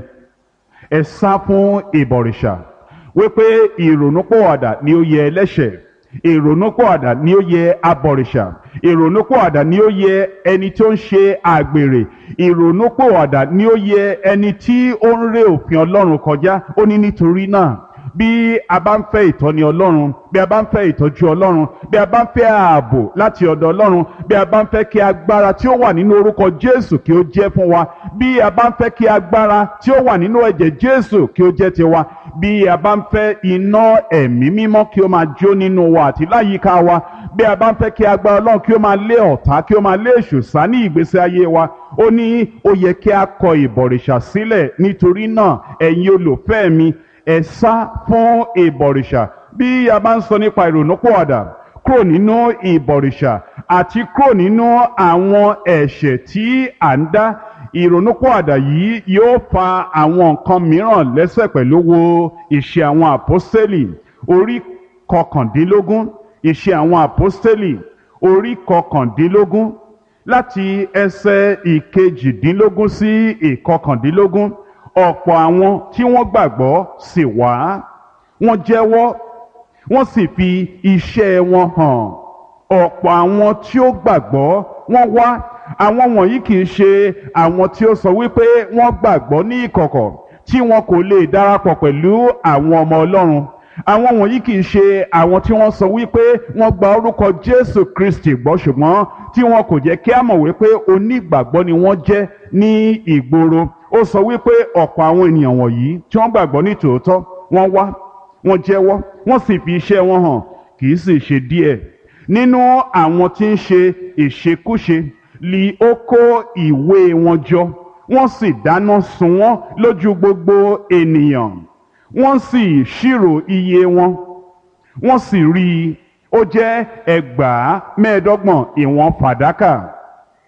ẹ sá fún ìbọ̀rìṣà wípé ìrònúpọ̀wàdà ni ó yẹ ẹlẹ́ṣẹ̀ ìrònúpọ̀wàdà ni ó yẹ abọ̀rìṣà ìrònúpọ̀wàdà ni ó yẹ ẹni tí ó ń ṣe àgbèrè ìrònúpọ̀wàdà ni ó yẹ ẹni tí ó ń ré òfin ọlọ́run kọjá ó ní nítorí náà bí a bá ń fẹ́ ìtọ́ni ọlọ́run bí a bá ń fẹ́ ìtọ́jú ọlọ́run bí a bá ń fẹ́ ààbò láti ọ̀dọ̀ ọlọ́run bí a bá ń fẹ́ kí agbára tí ó wà nínú orúkọ jésù kí ó jẹ́ fún wa bí a bá ń fẹ́ kí agbára tí ó wà nínú ẹ̀jẹ̀ jésù kí ó jẹ́ tiwa bí a bá ń fẹ́ iná ẹ̀mí mímọ́ kí ó máa jó nínú wa àti láyìíká wa bí a bá ń fẹ́ kí agbára ọlọ́run kí ó máa lé ọ̀tá kí ó máa lé èṣù sá ní ìgbésí ayé wa ó ní ó yẹ kí a kọ ìbọ̀rìṣà sílẹ̀ nítorí náà ẹ̀yin olùfẹ́ mi ẹ sá fún ìbọ̀rìṣà bí a bá ń sọ nípa ìrònúpọ̀àdà kúrò nínú ìbọ̀rìṣà àti kúrò nínú àwọn ẹ̀ṣẹ̀ tí à ń dá ìrònúpọ̀àdà yìí yóò fa àwọn nǹkan mìíràn lẹ́sẹ̀ pẹ̀lú wo ìṣe àwọn àpọ́sítélì orí kọkàndínlógún ìṣe àwọn àpọ́sítélì orí kọkàndínlógún láti ẹsẹ̀ ìkejìdínlógún sí ìkọkàndínlógún ọ̀pọ̀ àwọn tí wọ́n gbàgbọ́ sì wá wọ́n jẹ́wọ́ wọ́n sì fi iṣẹ́ wọn hàn ọ̀pọ̀ àwọn tí ó gbàgbọ́ wọ́n wá àwọn wọ̀nyí kì í ṣe àwọn tí ó sọ wípé wọ́n gbàgbọ́ ní ìkọ̀kọ̀ tí wọn kò lè darapọ̀ pẹ̀lú àwọn ọmọ Ọlọ́run àwọn wọ̀nyí kì í ṣe àwọn tí wọ́n sọ wípé wọ́n gba orúkọ Jésù Kristi gbọ́ ṣùgbọ́n tí wọn kò jẹ́ kí á mọ̀ wípé onígbàgbọ́ ni wọ́n jẹ́ ní ìgboro ó sọ wípé ọ̀pọ̀ àwọn ènìyàn wọ̀nyí tí wọ́n gbàgbọ́ ní tòótọ́ wọ́n wá wọ́n jẹ́wọ́ wọ́n sì fi iṣẹ́ wọn hàn kì í sì ṣe díẹ̀ nínú àwọn tí ń ṣe ìṣekúṣe li ó kó ìwé wọn jọ wọ́n sì dáná sun wọ́n lójú gbogbo ènìyàn wọ́n sì ṣírò iye wọn wọ́n sì rí i ó jẹ́ ẹgbàá mẹ́ẹ̀ẹ́dọ́gbọ̀n ìwọ̀n fàdákà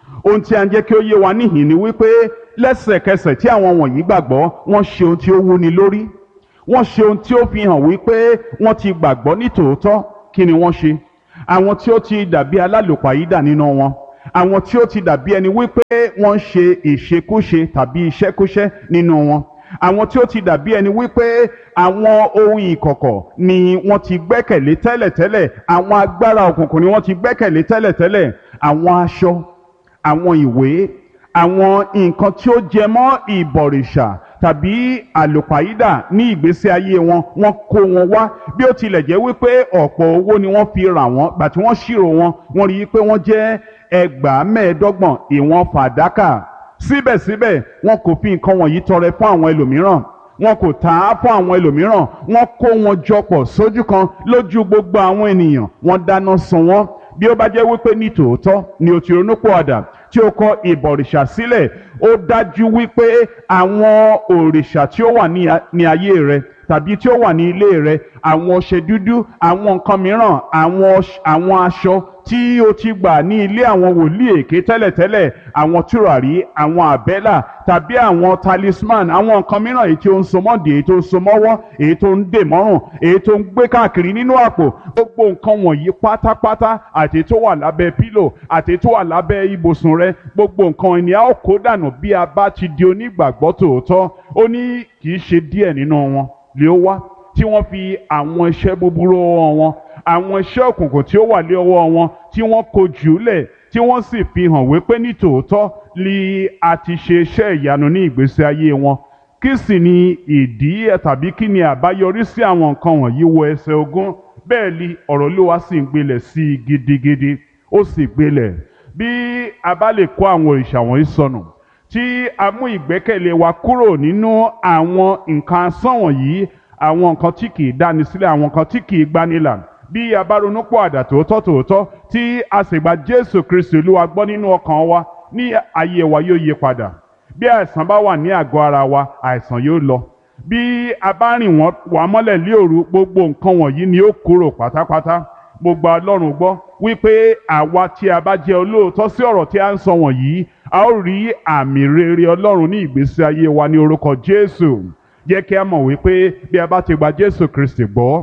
ohun tí a ń jẹ́ kí ó yé wa níhìn ni wípé lẹ́sẹ̀kẹsẹ̀ tí àwọn wọ̀nyí gbàgbọ́ wọ́n ṣe ohun tí ó wúni lórí wọ́n ṣe ohun tí ó fi hàn wípé wọ́n ti gbàgbọ́ ní tòótọ́ kí ni wọ́n ṣe àwọn tí ó ti dàbí alálòpàyídà nínú wọn àwọn tí ó ti dàbí ẹni wípé wọ́n ń ṣe ìṣekúṣe tàbí iṣẹ́kúṣẹ́ nínú wọn àwọn tí ó ti dàbí ẹni wípé àwọn ohun ìkọ̀kọ̀ ni wọ́n ti gbẹ́kẹ̀lé tẹ́lẹ̀tẹ́lẹ̀ àwọn agbára òkùnkùn ni wọ́n ti gbẹ́kẹ̀lé tẹ́lẹ̀tẹ́lẹ̀ àwọn aṣọ àwọn ìwé àwọn nǹkan tí ó jẹ mọ́ ìbọ̀rìṣà tàbí àlùpàídà ní ìgbésí ayé wọn wọ́n kó wọn wá bí ó tilẹ̀ jẹ́ wípé ọ̀pọ̀ owó ni wọ́n fi rà wọ́n gbà tí wọ́n ṣírò wọn wọ́n rí i pé wọ́n jẹ́ ẹgbàá mẹ́ẹ̀ẹ́dọ́gbọ̀n ìwọ̀n fàdákà síbẹ̀síbẹ̀ wọn kò fi nǹkan wọ̀nyí tọrẹ fún àwọn ẹlòmíràn wọn kò tà á fún àwọn ẹlòmíràn wọn kó wọn jọpọ̀ sójú kan lójú gbogbo àwọn ènìyàn wọn dáná sun wọn bí ó bá jẹ́ wípé ní tòótọ́ ni o ti ronúpìwàdà tí o kọ ìbọ̀rìṣà sílẹ̀ ó dájú wípé àwọn òrìṣà tí ó wà ní a- ní ayé rẹ tàbí tí ó wà ní ilé rẹ àwọn ọṣẹ dúdú àwọn nǹkan mìíràn àwọn ọṣ- àwọn aṣọ tí o ti gbà ní ilé àwọn wòlíì èké tẹ́lẹ̀tẹ́lẹ̀ àwọn tùràrí àwọn àbẹ́là tàbí àwọn talisman àwọn nǹkan mìíràn èyí tí ó ń so mọ́dì èyí tó ń so mọ́wọ́ èyí tó ń dè mọ́rùn èyí tó ń gbé káàkiri nínú àpò gbogbo nǹkan wọ̀nyí pátápátá àti tó wà lábẹ́ pílò àti tó wà lábẹ́ ibùsùn rẹ gbogbo nǹkan ẹni a ó kó dànù bí a bá ti di onígbàgbọ́ tòótọ́ ó ní kì í ṣe díẹ̀ nínú wọn lè ó wá tí wọ́n fi àwọn iṣẹ́ búburú ọwọ́ wọn àwọn iṣẹ́ òkùnkùn tí ó wà lé ọwọ́ wọn tí wọ́n kó jùúlẹ̀ tí wọ́n sì fi hàn wípé ní tòótọ́ li a ti ṣe iṣẹ́ ìyanu ní ìgbésí ayé wọn kí sì ni ìdí ẹ̀ tàbí kí ni àbáyọrí sí àwọn nǹkan wọ̀nyí wọ ẹsẹ̀ ogún bẹ́ẹ̀ ni ọ̀rọ̀ Olúwa sì ń gbilẹ̀ sí i gidigidi ó sì gbilẹ̀ bí a bá lè kó àwọn òrìṣà wọ̀nyí sọnù tí a mú ìgbẹ́kẹ̀lé wa kúrò nínú àwọn nǹkan asán wọ̀nyí àwọn nǹkan tí kì í dáni sílẹ̀ àwọn nǹkan tí kì í gbanilà bí a bá ronú pọ̀ àdà tòótọ́ tòótọ́ tí a sì gba Jésù Kristi Olúwa gbọ́ nínú ọkàn wa ní ayé wa yóò yí padà bí àìsàn bá wà ní àgọ́ ara wa àìsàn yóò lọ bí a bá rìn wọ́n wà mọ́lẹ̀ lé òru gbogbo nǹkan wọ̀nyí ni ó kúrò pátápátá mo gba Ọlọ́run gbọ́ wípé àwa tí a bá jẹ́ olóòótọ́ sí ọ̀rọ̀ tí a ń sọ wọ̀nyí a ó rí àmì rere Ọlọ́run ní ìgbésí ayé wa ní orúkọ Jésù jẹ́ kí a mọ̀ wípé bí a bá ti gba Jésù Kristi gbọ́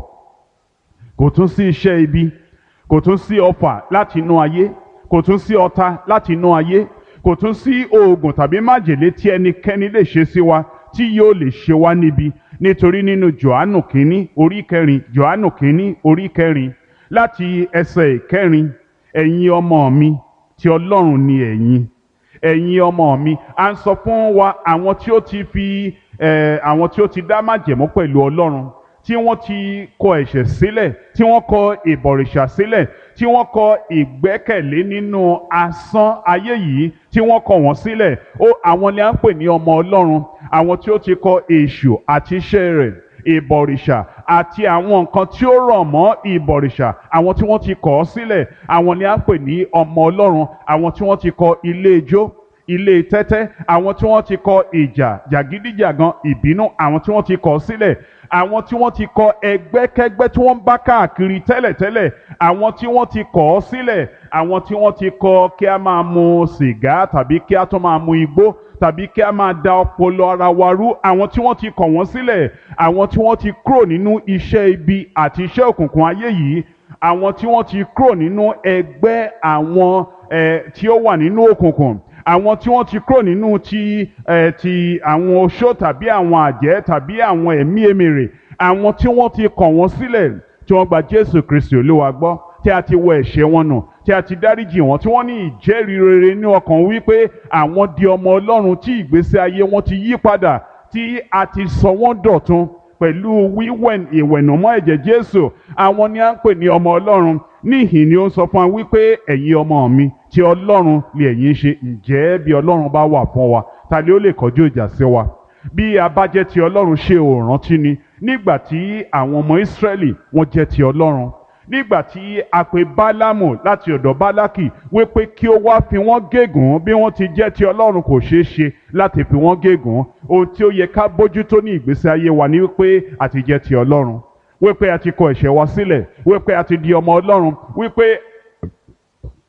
kò tún sí iṣẹ́ ibi kò tún sí ọfà láti inú ayé kò tún sí ọ̀tá láti inú ayé kò tún sí oògùn tàbí májèlé tí ẹnikẹ́ni lè ṣe sí wa tí yóò lè ṣe wá níbi nítorí nínú Jòhánù kínní orí kẹrin Jòhánù kínní orí kẹrin láti ẹsẹ̀ ìkẹrin ẹ̀yin ọmọ mi tí Ọlọ́run ni ẹ̀yin ẹ̀yin ọmọ mi à ń sọ fún wa àwọn tí ó ti fi eh, àwọn tí ó ti dá májẹ̀mú pẹ̀lú Ọlọ́run tí wọ́n ti kọ ẹ̀ṣẹ̀ sílẹ̀ tí wọ́n kọ ìbọ̀rìṣà sílẹ̀ tí wọ́n kọ ìgbẹ́kẹ̀lé nínú asán ayé yìí tí wọ́n kọ wọ́n sílẹ̀ ó àwọn ni à ń pè ní ọmọ Ọlọ́run àwọn tí ó ti kọ èṣù àti iṣẹ́ rẹ̀ ìbọ̀rìṣà àti àwọn nǹkan tí ó rọ̀ mọ́ ìbọ̀rìṣà àwọn tí wọ́n ti kọ̀ ọ́ sílẹ̀ àwọn ni à ń pè ní ọmọ Ọlọ́run àwọn tí wọ́n ti kọ ilé ijó ilé tẹ́tẹ́ àwọn tí wọ́n ti kọ ìjà jàgídíjàgan ìbínú àwọn tí wọ́n ti kọ̀ ọ́ sílẹ̀ àwọn tí wọ́n ti kọ ẹgbẹ́kẹ́gbẹ́ tí wọ́n ń bá káàkiri tẹ́lẹ̀tẹ́lẹ̀ àwọn tí wọ́n ti kọ̀ ọ́ sílẹ̀ àwọn tí wọ́n ti kọ kí a máa mu sìgá tàbí kí a tún máa mu igbó tàbí kí a máa da ọpọlọ ara wa rú àwọn tí wọ́n ti kọ̀ wọ́n sílẹ̀ àwọn tí wọ́n ti kúrò nínú iṣẹ́ ibi àti iṣẹ́ òkùnkùn ayé yìí àwọn tí wọ́n ti kúrò nínú ẹgbẹ́ àwọn eh, tí ó wà nínú òkùnkùn àwọn tí wọ́n ti kúrò nínú ti ẹ̀ ti àwọn oṣó tàbí àwọn àjẹ́ tàbí àwọn ẹ̀mí èmèrè àwọn tí wọ́n ti kọ̀ wọ́n sílẹ̀ tí wọ́n gba Jésù Kristi Olúwa gbọ́ tí a ti wọ ẹ̀ṣẹ̀ wọn nù tí a ti dáríjì wọn tí wọ́n ní ìjẹ́rìí rere ní ọkàn wípé àwọn di ọmọ Ọlọ́run tí ìgbésí ayé wọn ti yí padà tí a ti sọ wọ́n dọ̀tun pẹ̀lú wíwẹ̀ ìwẹ̀nùmọ́ ẹ̀jẹ̀ Jésù àwọn ni à ń pè ní ọmọ Ọlọ́run níhìn ni ó ń sọ fún wa wípé ẹ̀yin ọmọ mi tí Ọlọ́run lè ẹ̀yin ṣe ǹjẹ́ bí Ọlọ́run bá wà fún wa ta ni ó lè kọjú ìjà sí wa bí a bá jẹ́ ti Ọlọ́run ṣe ò rántí ni nígbà tí àwọn ọmọ Ísírẹ́lì wọ́n jẹ́ ti Ọlọ́run nígbà tí a pè Bálámù láti ọ̀dọ̀ Bálákì wípé kí ó wá fi wọ́n gégùn bí wọ́n ti jẹ́ ti Ọlọ́run kò ṣeé ṣe láti fi wọ́n gégùn ohun tí ó yẹ ká bójútó ní ìgbésí ayé wa ni wípé a ti jẹ́ ti Ọlọ́run wípé a ti kọ ẹ̀ṣẹ̀ wa sílẹ̀ wípé a ti di ọmọ Ọlọ́run wípé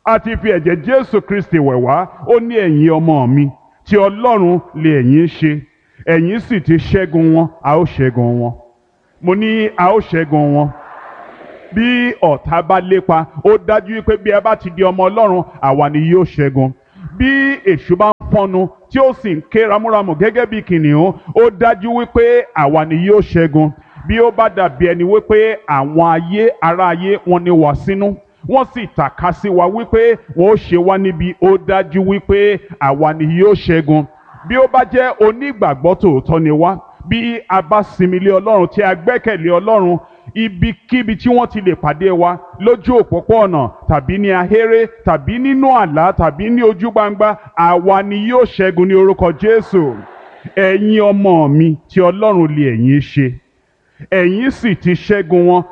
a ti fi ẹ̀jẹ̀ jésù kristi wẹ̀ wá ó ní ẹ̀yin ọmọ mi tí ọlọ́run lè ẹ̀yin ṣe ẹ̀yin sì ti ṣẹ́gun wọn a ó ṣẹ́gun wọn mo ní a ó ṣẹ́gun wọn bí ọ̀tá bá lépa ó dájú pé bí ẹ bá ti di ọmọ ọlọ́run àwa ni yóò ṣẹ́gun bí èṣù bá ń pọnu tí ó sì ń ké ramúramù gẹ́gẹ́ bí kìnìún ó dájú wípé àwa ni yóò ṣẹ́gun bí ó bá dàbí ẹni wípé àwọn ayé ará ayé wọn ni wà sínú wọ́n sì tàka sí wa wípé wọ́n ó ṣe wá níbi ó dájú wípé àwa ni yóò ṣẹ́gun bí ó bá jẹ́ onígbàgbọ́ tòótọ́ ni wá bí a bá sinmi lé ọlọ́run tí a gbẹ́kẹ̀lé ọlọ́run ibikíbi tí wọ́n ti lè pàdé wa lójú òpópó-ọ̀nà tàbí ní ahéré tàbí nínú àlá tàbí ní ojú gbangba àwa ni yóò ṣẹ́gun ní orúkọ jésù ẹ̀yin ọmọ mi tí ọlọ́run lè ẹ̀yin ṣe ẹ̀yin sì ti ṣẹ́gun wọn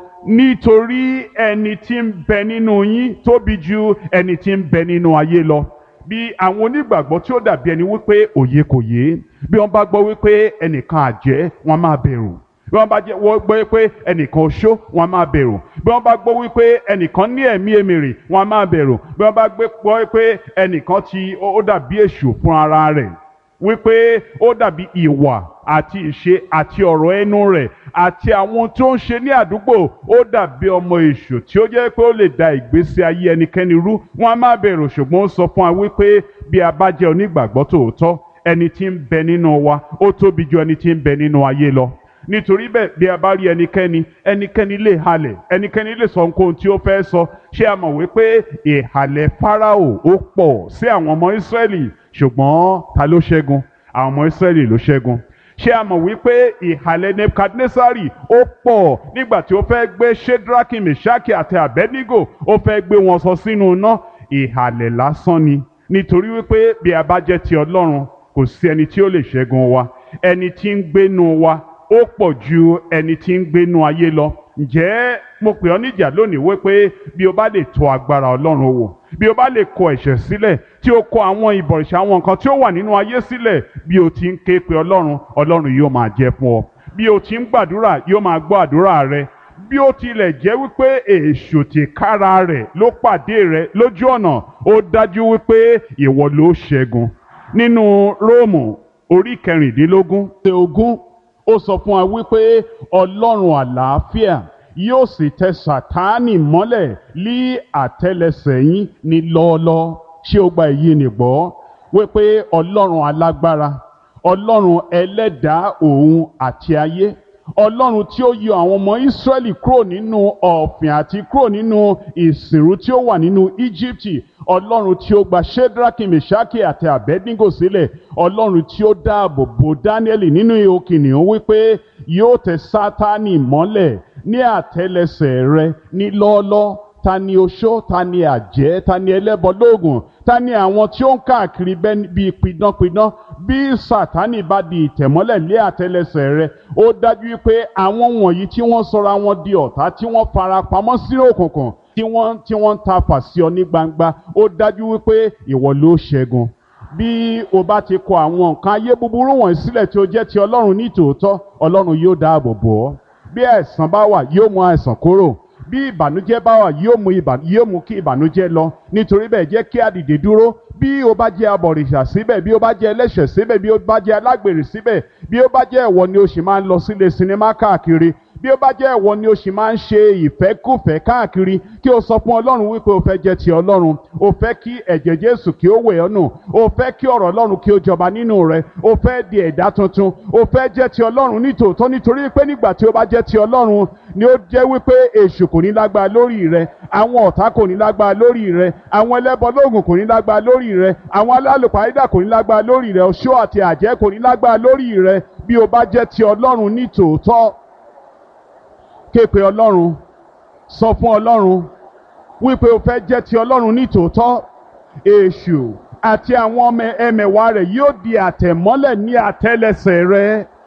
nítorí ẹni tí ń bẹ nínú yín tóbi ju ẹni tí ń bẹ nínú ayé lọ bí àwọn onígbàgbọ́ tí ó dàbí ẹni wípé òye kò yé bí wọ́n bá gbọ́ wípé ẹnìkan àjẹ́ wọ́n máa bẹ̀rù bí wọ́n bá jẹ́ wọ́n gbọ́ wípé ẹnìkan oṣó wọ́n máa bẹ̀rù bí wọ́n bá gbọ́ wípé ẹnìkan ní ẹ̀mí èmèrè wọ́n máa bẹ̀rù bí wọ́n bá gbọ́ wípé ẹnìkan ti ó dàbí èṣù fún ara rẹ̀ wípé ó dàbí ìwà àti ìṣe àti ọ̀rọ̀ ẹnu rẹ̀ àti àwọn tó ń ṣe ní àdúgbò ó dàbí ọmọ èṣù tí ó jẹ́ pé ó lè da ìgbésí ayé ẹnikẹ́ni rú wọn á má bẹ̀rù ṣùgbọ́n ó sọ fún wa wípé bí a bá jẹ́ onígbàgbọ́ tòótọ́ ẹni tí ń bẹ nínú wa ó tóbi ju ẹni tí ń bẹ nínú ayé lọ nítorí bẹ́ẹ̀ bí a bá rí ẹnikẹ́ni ẹnikẹ́ni lè halẹ̀ ẹnikẹ́ni lè sọ nǹkan tí ó fẹ́ sọ ṣé a mọ̀ wípé ìhàlẹ̀ Fáráò ó pọ̀ sí àwọn ọmọ Ísírẹ́lì ṣùgbọ́n ta ló ṣẹ́gun àwọn ọmọ Ísírẹ́lì ló ṣẹ́gun ṣé a mọ̀ wípé ìhàlẹ̀ Nebukadnesari ó pọ̀ nígbà tí ó fẹ́ gbé Shedraki Meshaki àti Abednego ó fẹ́ gbé wọn sọ sínú iná ìhàlẹ̀ lásán ni nítorí wípé bí a bá jẹ́ ti Ọlọ́run kò sí ẹni tí ó lè ṣẹ́gun wa ẹni tí ń gbénu wa ó pọ̀ ju ẹni tí ń gbénu ayé lọ ǹjẹ́ mo pè ọ́ níjà lónìí wípé bí o bá lè tọ̀ agbára Ọlọ́run wò bí o bá lè kọ̀ ẹ̀ṣẹ̀ sílẹ̀ tí o kọ̀ àwọn ìbọ̀rìṣà àwọn nǹkan tí ó wà nínú ayé sílẹ̀ bí o ti ń ké pe Ọlọ́run Ọlọ́run yóò máa jẹ́ fún ọ bí o ti ń gbàdúrà yóò máa gbọ́ àdúrà rẹ bí ó tilẹ̀ jẹ́ wípé èṣù tìkára rẹ̀ ló pàdé rẹ lójú ọ̀nà ó dájú wípé ìwọ ló ṣẹ́gun nínú Róòmù orí kẹrìndínlógún ṣe ogún ó sọ fún wa wípé Ọlọ́run àlàáfíà yóò sì tẹ Sátánì mọ́lẹ̀ lí àtẹ́lẹsẹ̀ yín ní lọ́ọ́lọ́ ṣé o gba èyí nìgbọ́ wípé Ọlọ́run alágbára Ọlọ́run ẹlẹ́dàá òun àti ayé ọlọ́run tí ó yọ àwọn ọmọ ìsírẹ́lì kúrò nínú ọ̀fìn àti kúrò nínú ìsìnrú tí ó wà nínú íjíbítì ọlọ́run tí ó gba shedraki meshaki àti abednego sílẹ̀ ọlọ́run tí ó dáàbò bo dáníẹ́lì nínú ihò kìnìún wípé yóò tẹ sátánì mọ́lẹ̀ ní àtẹ́lẹsẹ̀ rẹ ní lọ́ọ́lọ́ ta ni oṣó ta ni àjẹ́ ta ni ẹlẹ́bọ lóògùn ta ni àwọn tí ó ń káàkiri bíi pidánpidán bí sátánì bá di ìtẹ̀mọ́lẹ̀ lé àtẹ́lẹsẹ̀ rẹ ó dájú pé àwọn wọ̀nyí tí wọ́n sọra wọn di ọ̀tá tí wọ́n fara pamọ́ sí òkùnkùn tí wọ́n tí wọ́n ń ta fàṣí ọ ní gbangba ó dájú wípé ìwọ ló ṣẹ́gun bí o bá ti kọ àwọn nǹkan ayé búburú wọ̀nyí sílẹ̀ tí ó jẹ́ ti ọlọ́run ní tòótọ́ ọlọ́run yóò dáàbò bò ọ́ bí àìsàn bá wà yóò mú àìsàn kúrò bí ìbànújẹ́ bá wà yóò mú yóò mú kí ìbànújẹ́ lọ nítorí bẹ́ẹ̀ jẹ́ kí a dìde dúró bí o bá jẹ́ abọ̀rìṣà síbẹ̀ bí o bá jẹ́ ẹlẹ́ṣẹ̀ síbẹ̀ bí o bá jẹ́ alágbèrè síbẹ̀ bí o bá jẹ́ ẹ̀wọ̀ ni o sì máa ń lọ sílé sinimá káàkiri bí ó bá jẹ́ ẹ̀wọ̀ ni o sì máa ń ṣe ìfẹ́kùfẹ́ káàkiri kí o sọ fún ọlọ́run wípé o fẹ́ jẹ́ ti ọlọ́run o fẹ́ kí ẹ̀jẹ̀ jésù kí ó wẹ̀ ọ́ nù o fẹ́ kí ọ̀rọ̀ ọlọ́run kí ó jọba nínú rẹ o fẹ́ di ẹ̀dá tuntun o fẹ́ jẹ́ ti ọlọ́run nítòótọ́ nítorí pé nígbà tí o bá jẹ́ ti ọlọ́run ni ó jẹ́ wípé èṣù kò ní lágbára lórí rẹ àwọn ọ̀tá kò ní lágbára lórí rẹ àwọn ẹlẹ́bọ lóògùn kò ní lágbára lórí rẹ àwọn alálùpàídà kò ní lágbára lórí rẹ oṣó àti àjẹ́ kò ní lágbára lórí rẹ bí o bá jẹ́ ti ọlọ́run nítòótọ́ ké pe ọlọ́run sọ fún ọlọ́run wípé o fẹ́ jẹ́ ti ọlọ́run nítòótọ́ èṣù àti àwọn ọmọ ẹmẹ̀wà rẹ̀ yóò di àtẹ̀mọ́lẹ̀ ní àtẹ́lẹsẹ̀ rẹ.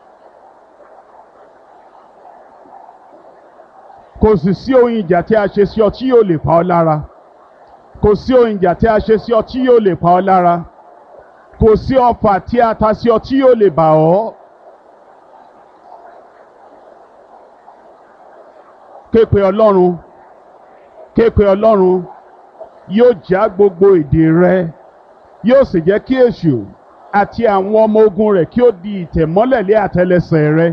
kò sì sí ohun ìjà tí a ṣe sí ọ tí yóò lè pa ọ́ lára kò sí ohun ìjà tí a ṣe sí ọ tí yóò lè pa ọ́ lára kò sí ọfà tí a ta sí ọ tí yóò lè bà ọ́. képe ọlọ́run képe ọlọ́run yóò já gbogbo ìdè rẹ yóò sì jẹ́ kí èṣù àti àwọn ọmọ ogun rẹ̀ kí ó di ìtẹ̀mọ́lẹ̀ lé àtẹlẹsẹ̀ rẹ.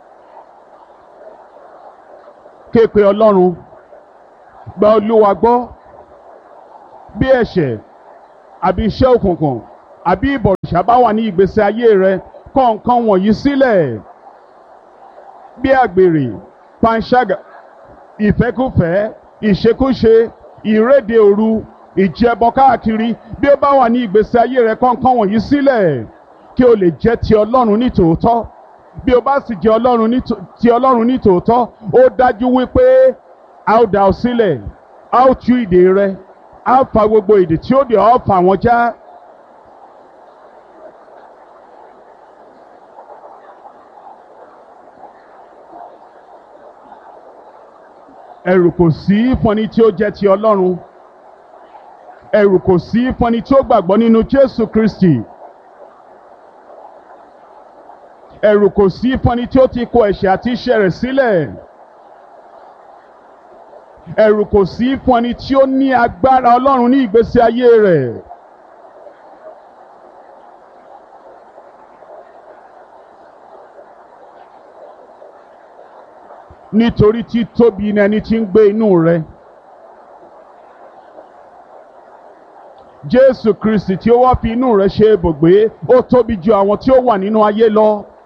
képe ọlọ́run gba olúwa gbọ́ bí ẹ̀ṣẹ̀ àbí iṣẹ́ òkùnkùn àbí ìbọ̀rìṣà bá wà ní ìgbésí ayé rẹ kọ̀ nǹkan wọ̀nyí sílẹ̀ bí àgbèrè panṣágà ìfẹ́kùfẹ́ ìṣekúṣe ìréde òru ìjẹbọ káàkiri bí ó bá wà ní ìgbésí ayé rẹ kọ̀ nǹkan wọ̀nyí sílẹ̀ kí o lè jẹ́ ti ọlọ́run ní tòótọ́ bí o bá sì jẹ́ ọlọ́run ní ti ọlọ́run ní tòótọ́ ó dájú wípé a ó dá ọ sílẹ̀ a ó tú ìdè rẹ a ó fa gbogbo ìdè tí ó dè ọ́ fà wọ́n já. ẹ̀rù kò sí fún ẹni tí ó jẹ́ ti ọlọ́run ẹ̀rù kò sí fún ẹni tí ó gbàgbọ́ nínú Jésù Kristi ẹ̀rù kò sí fún ẹni tí ó ti kó ẹ̀ṣẹ̀ àti iṣẹ́ rẹ̀ sílẹ̀ ẹ̀rù kò sí fún ẹni tí ó ní agbára ọlọ́run ní ìgbésí ayé rẹ̀. nítorí tí tóbi ni ẹni tí ń gbé inú rẹ. Jésù Kristi tí ó wá fi inú rẹ ṣe ibùgbé ó tóbi ju àwọn tí ó wà nínú ayé lọ.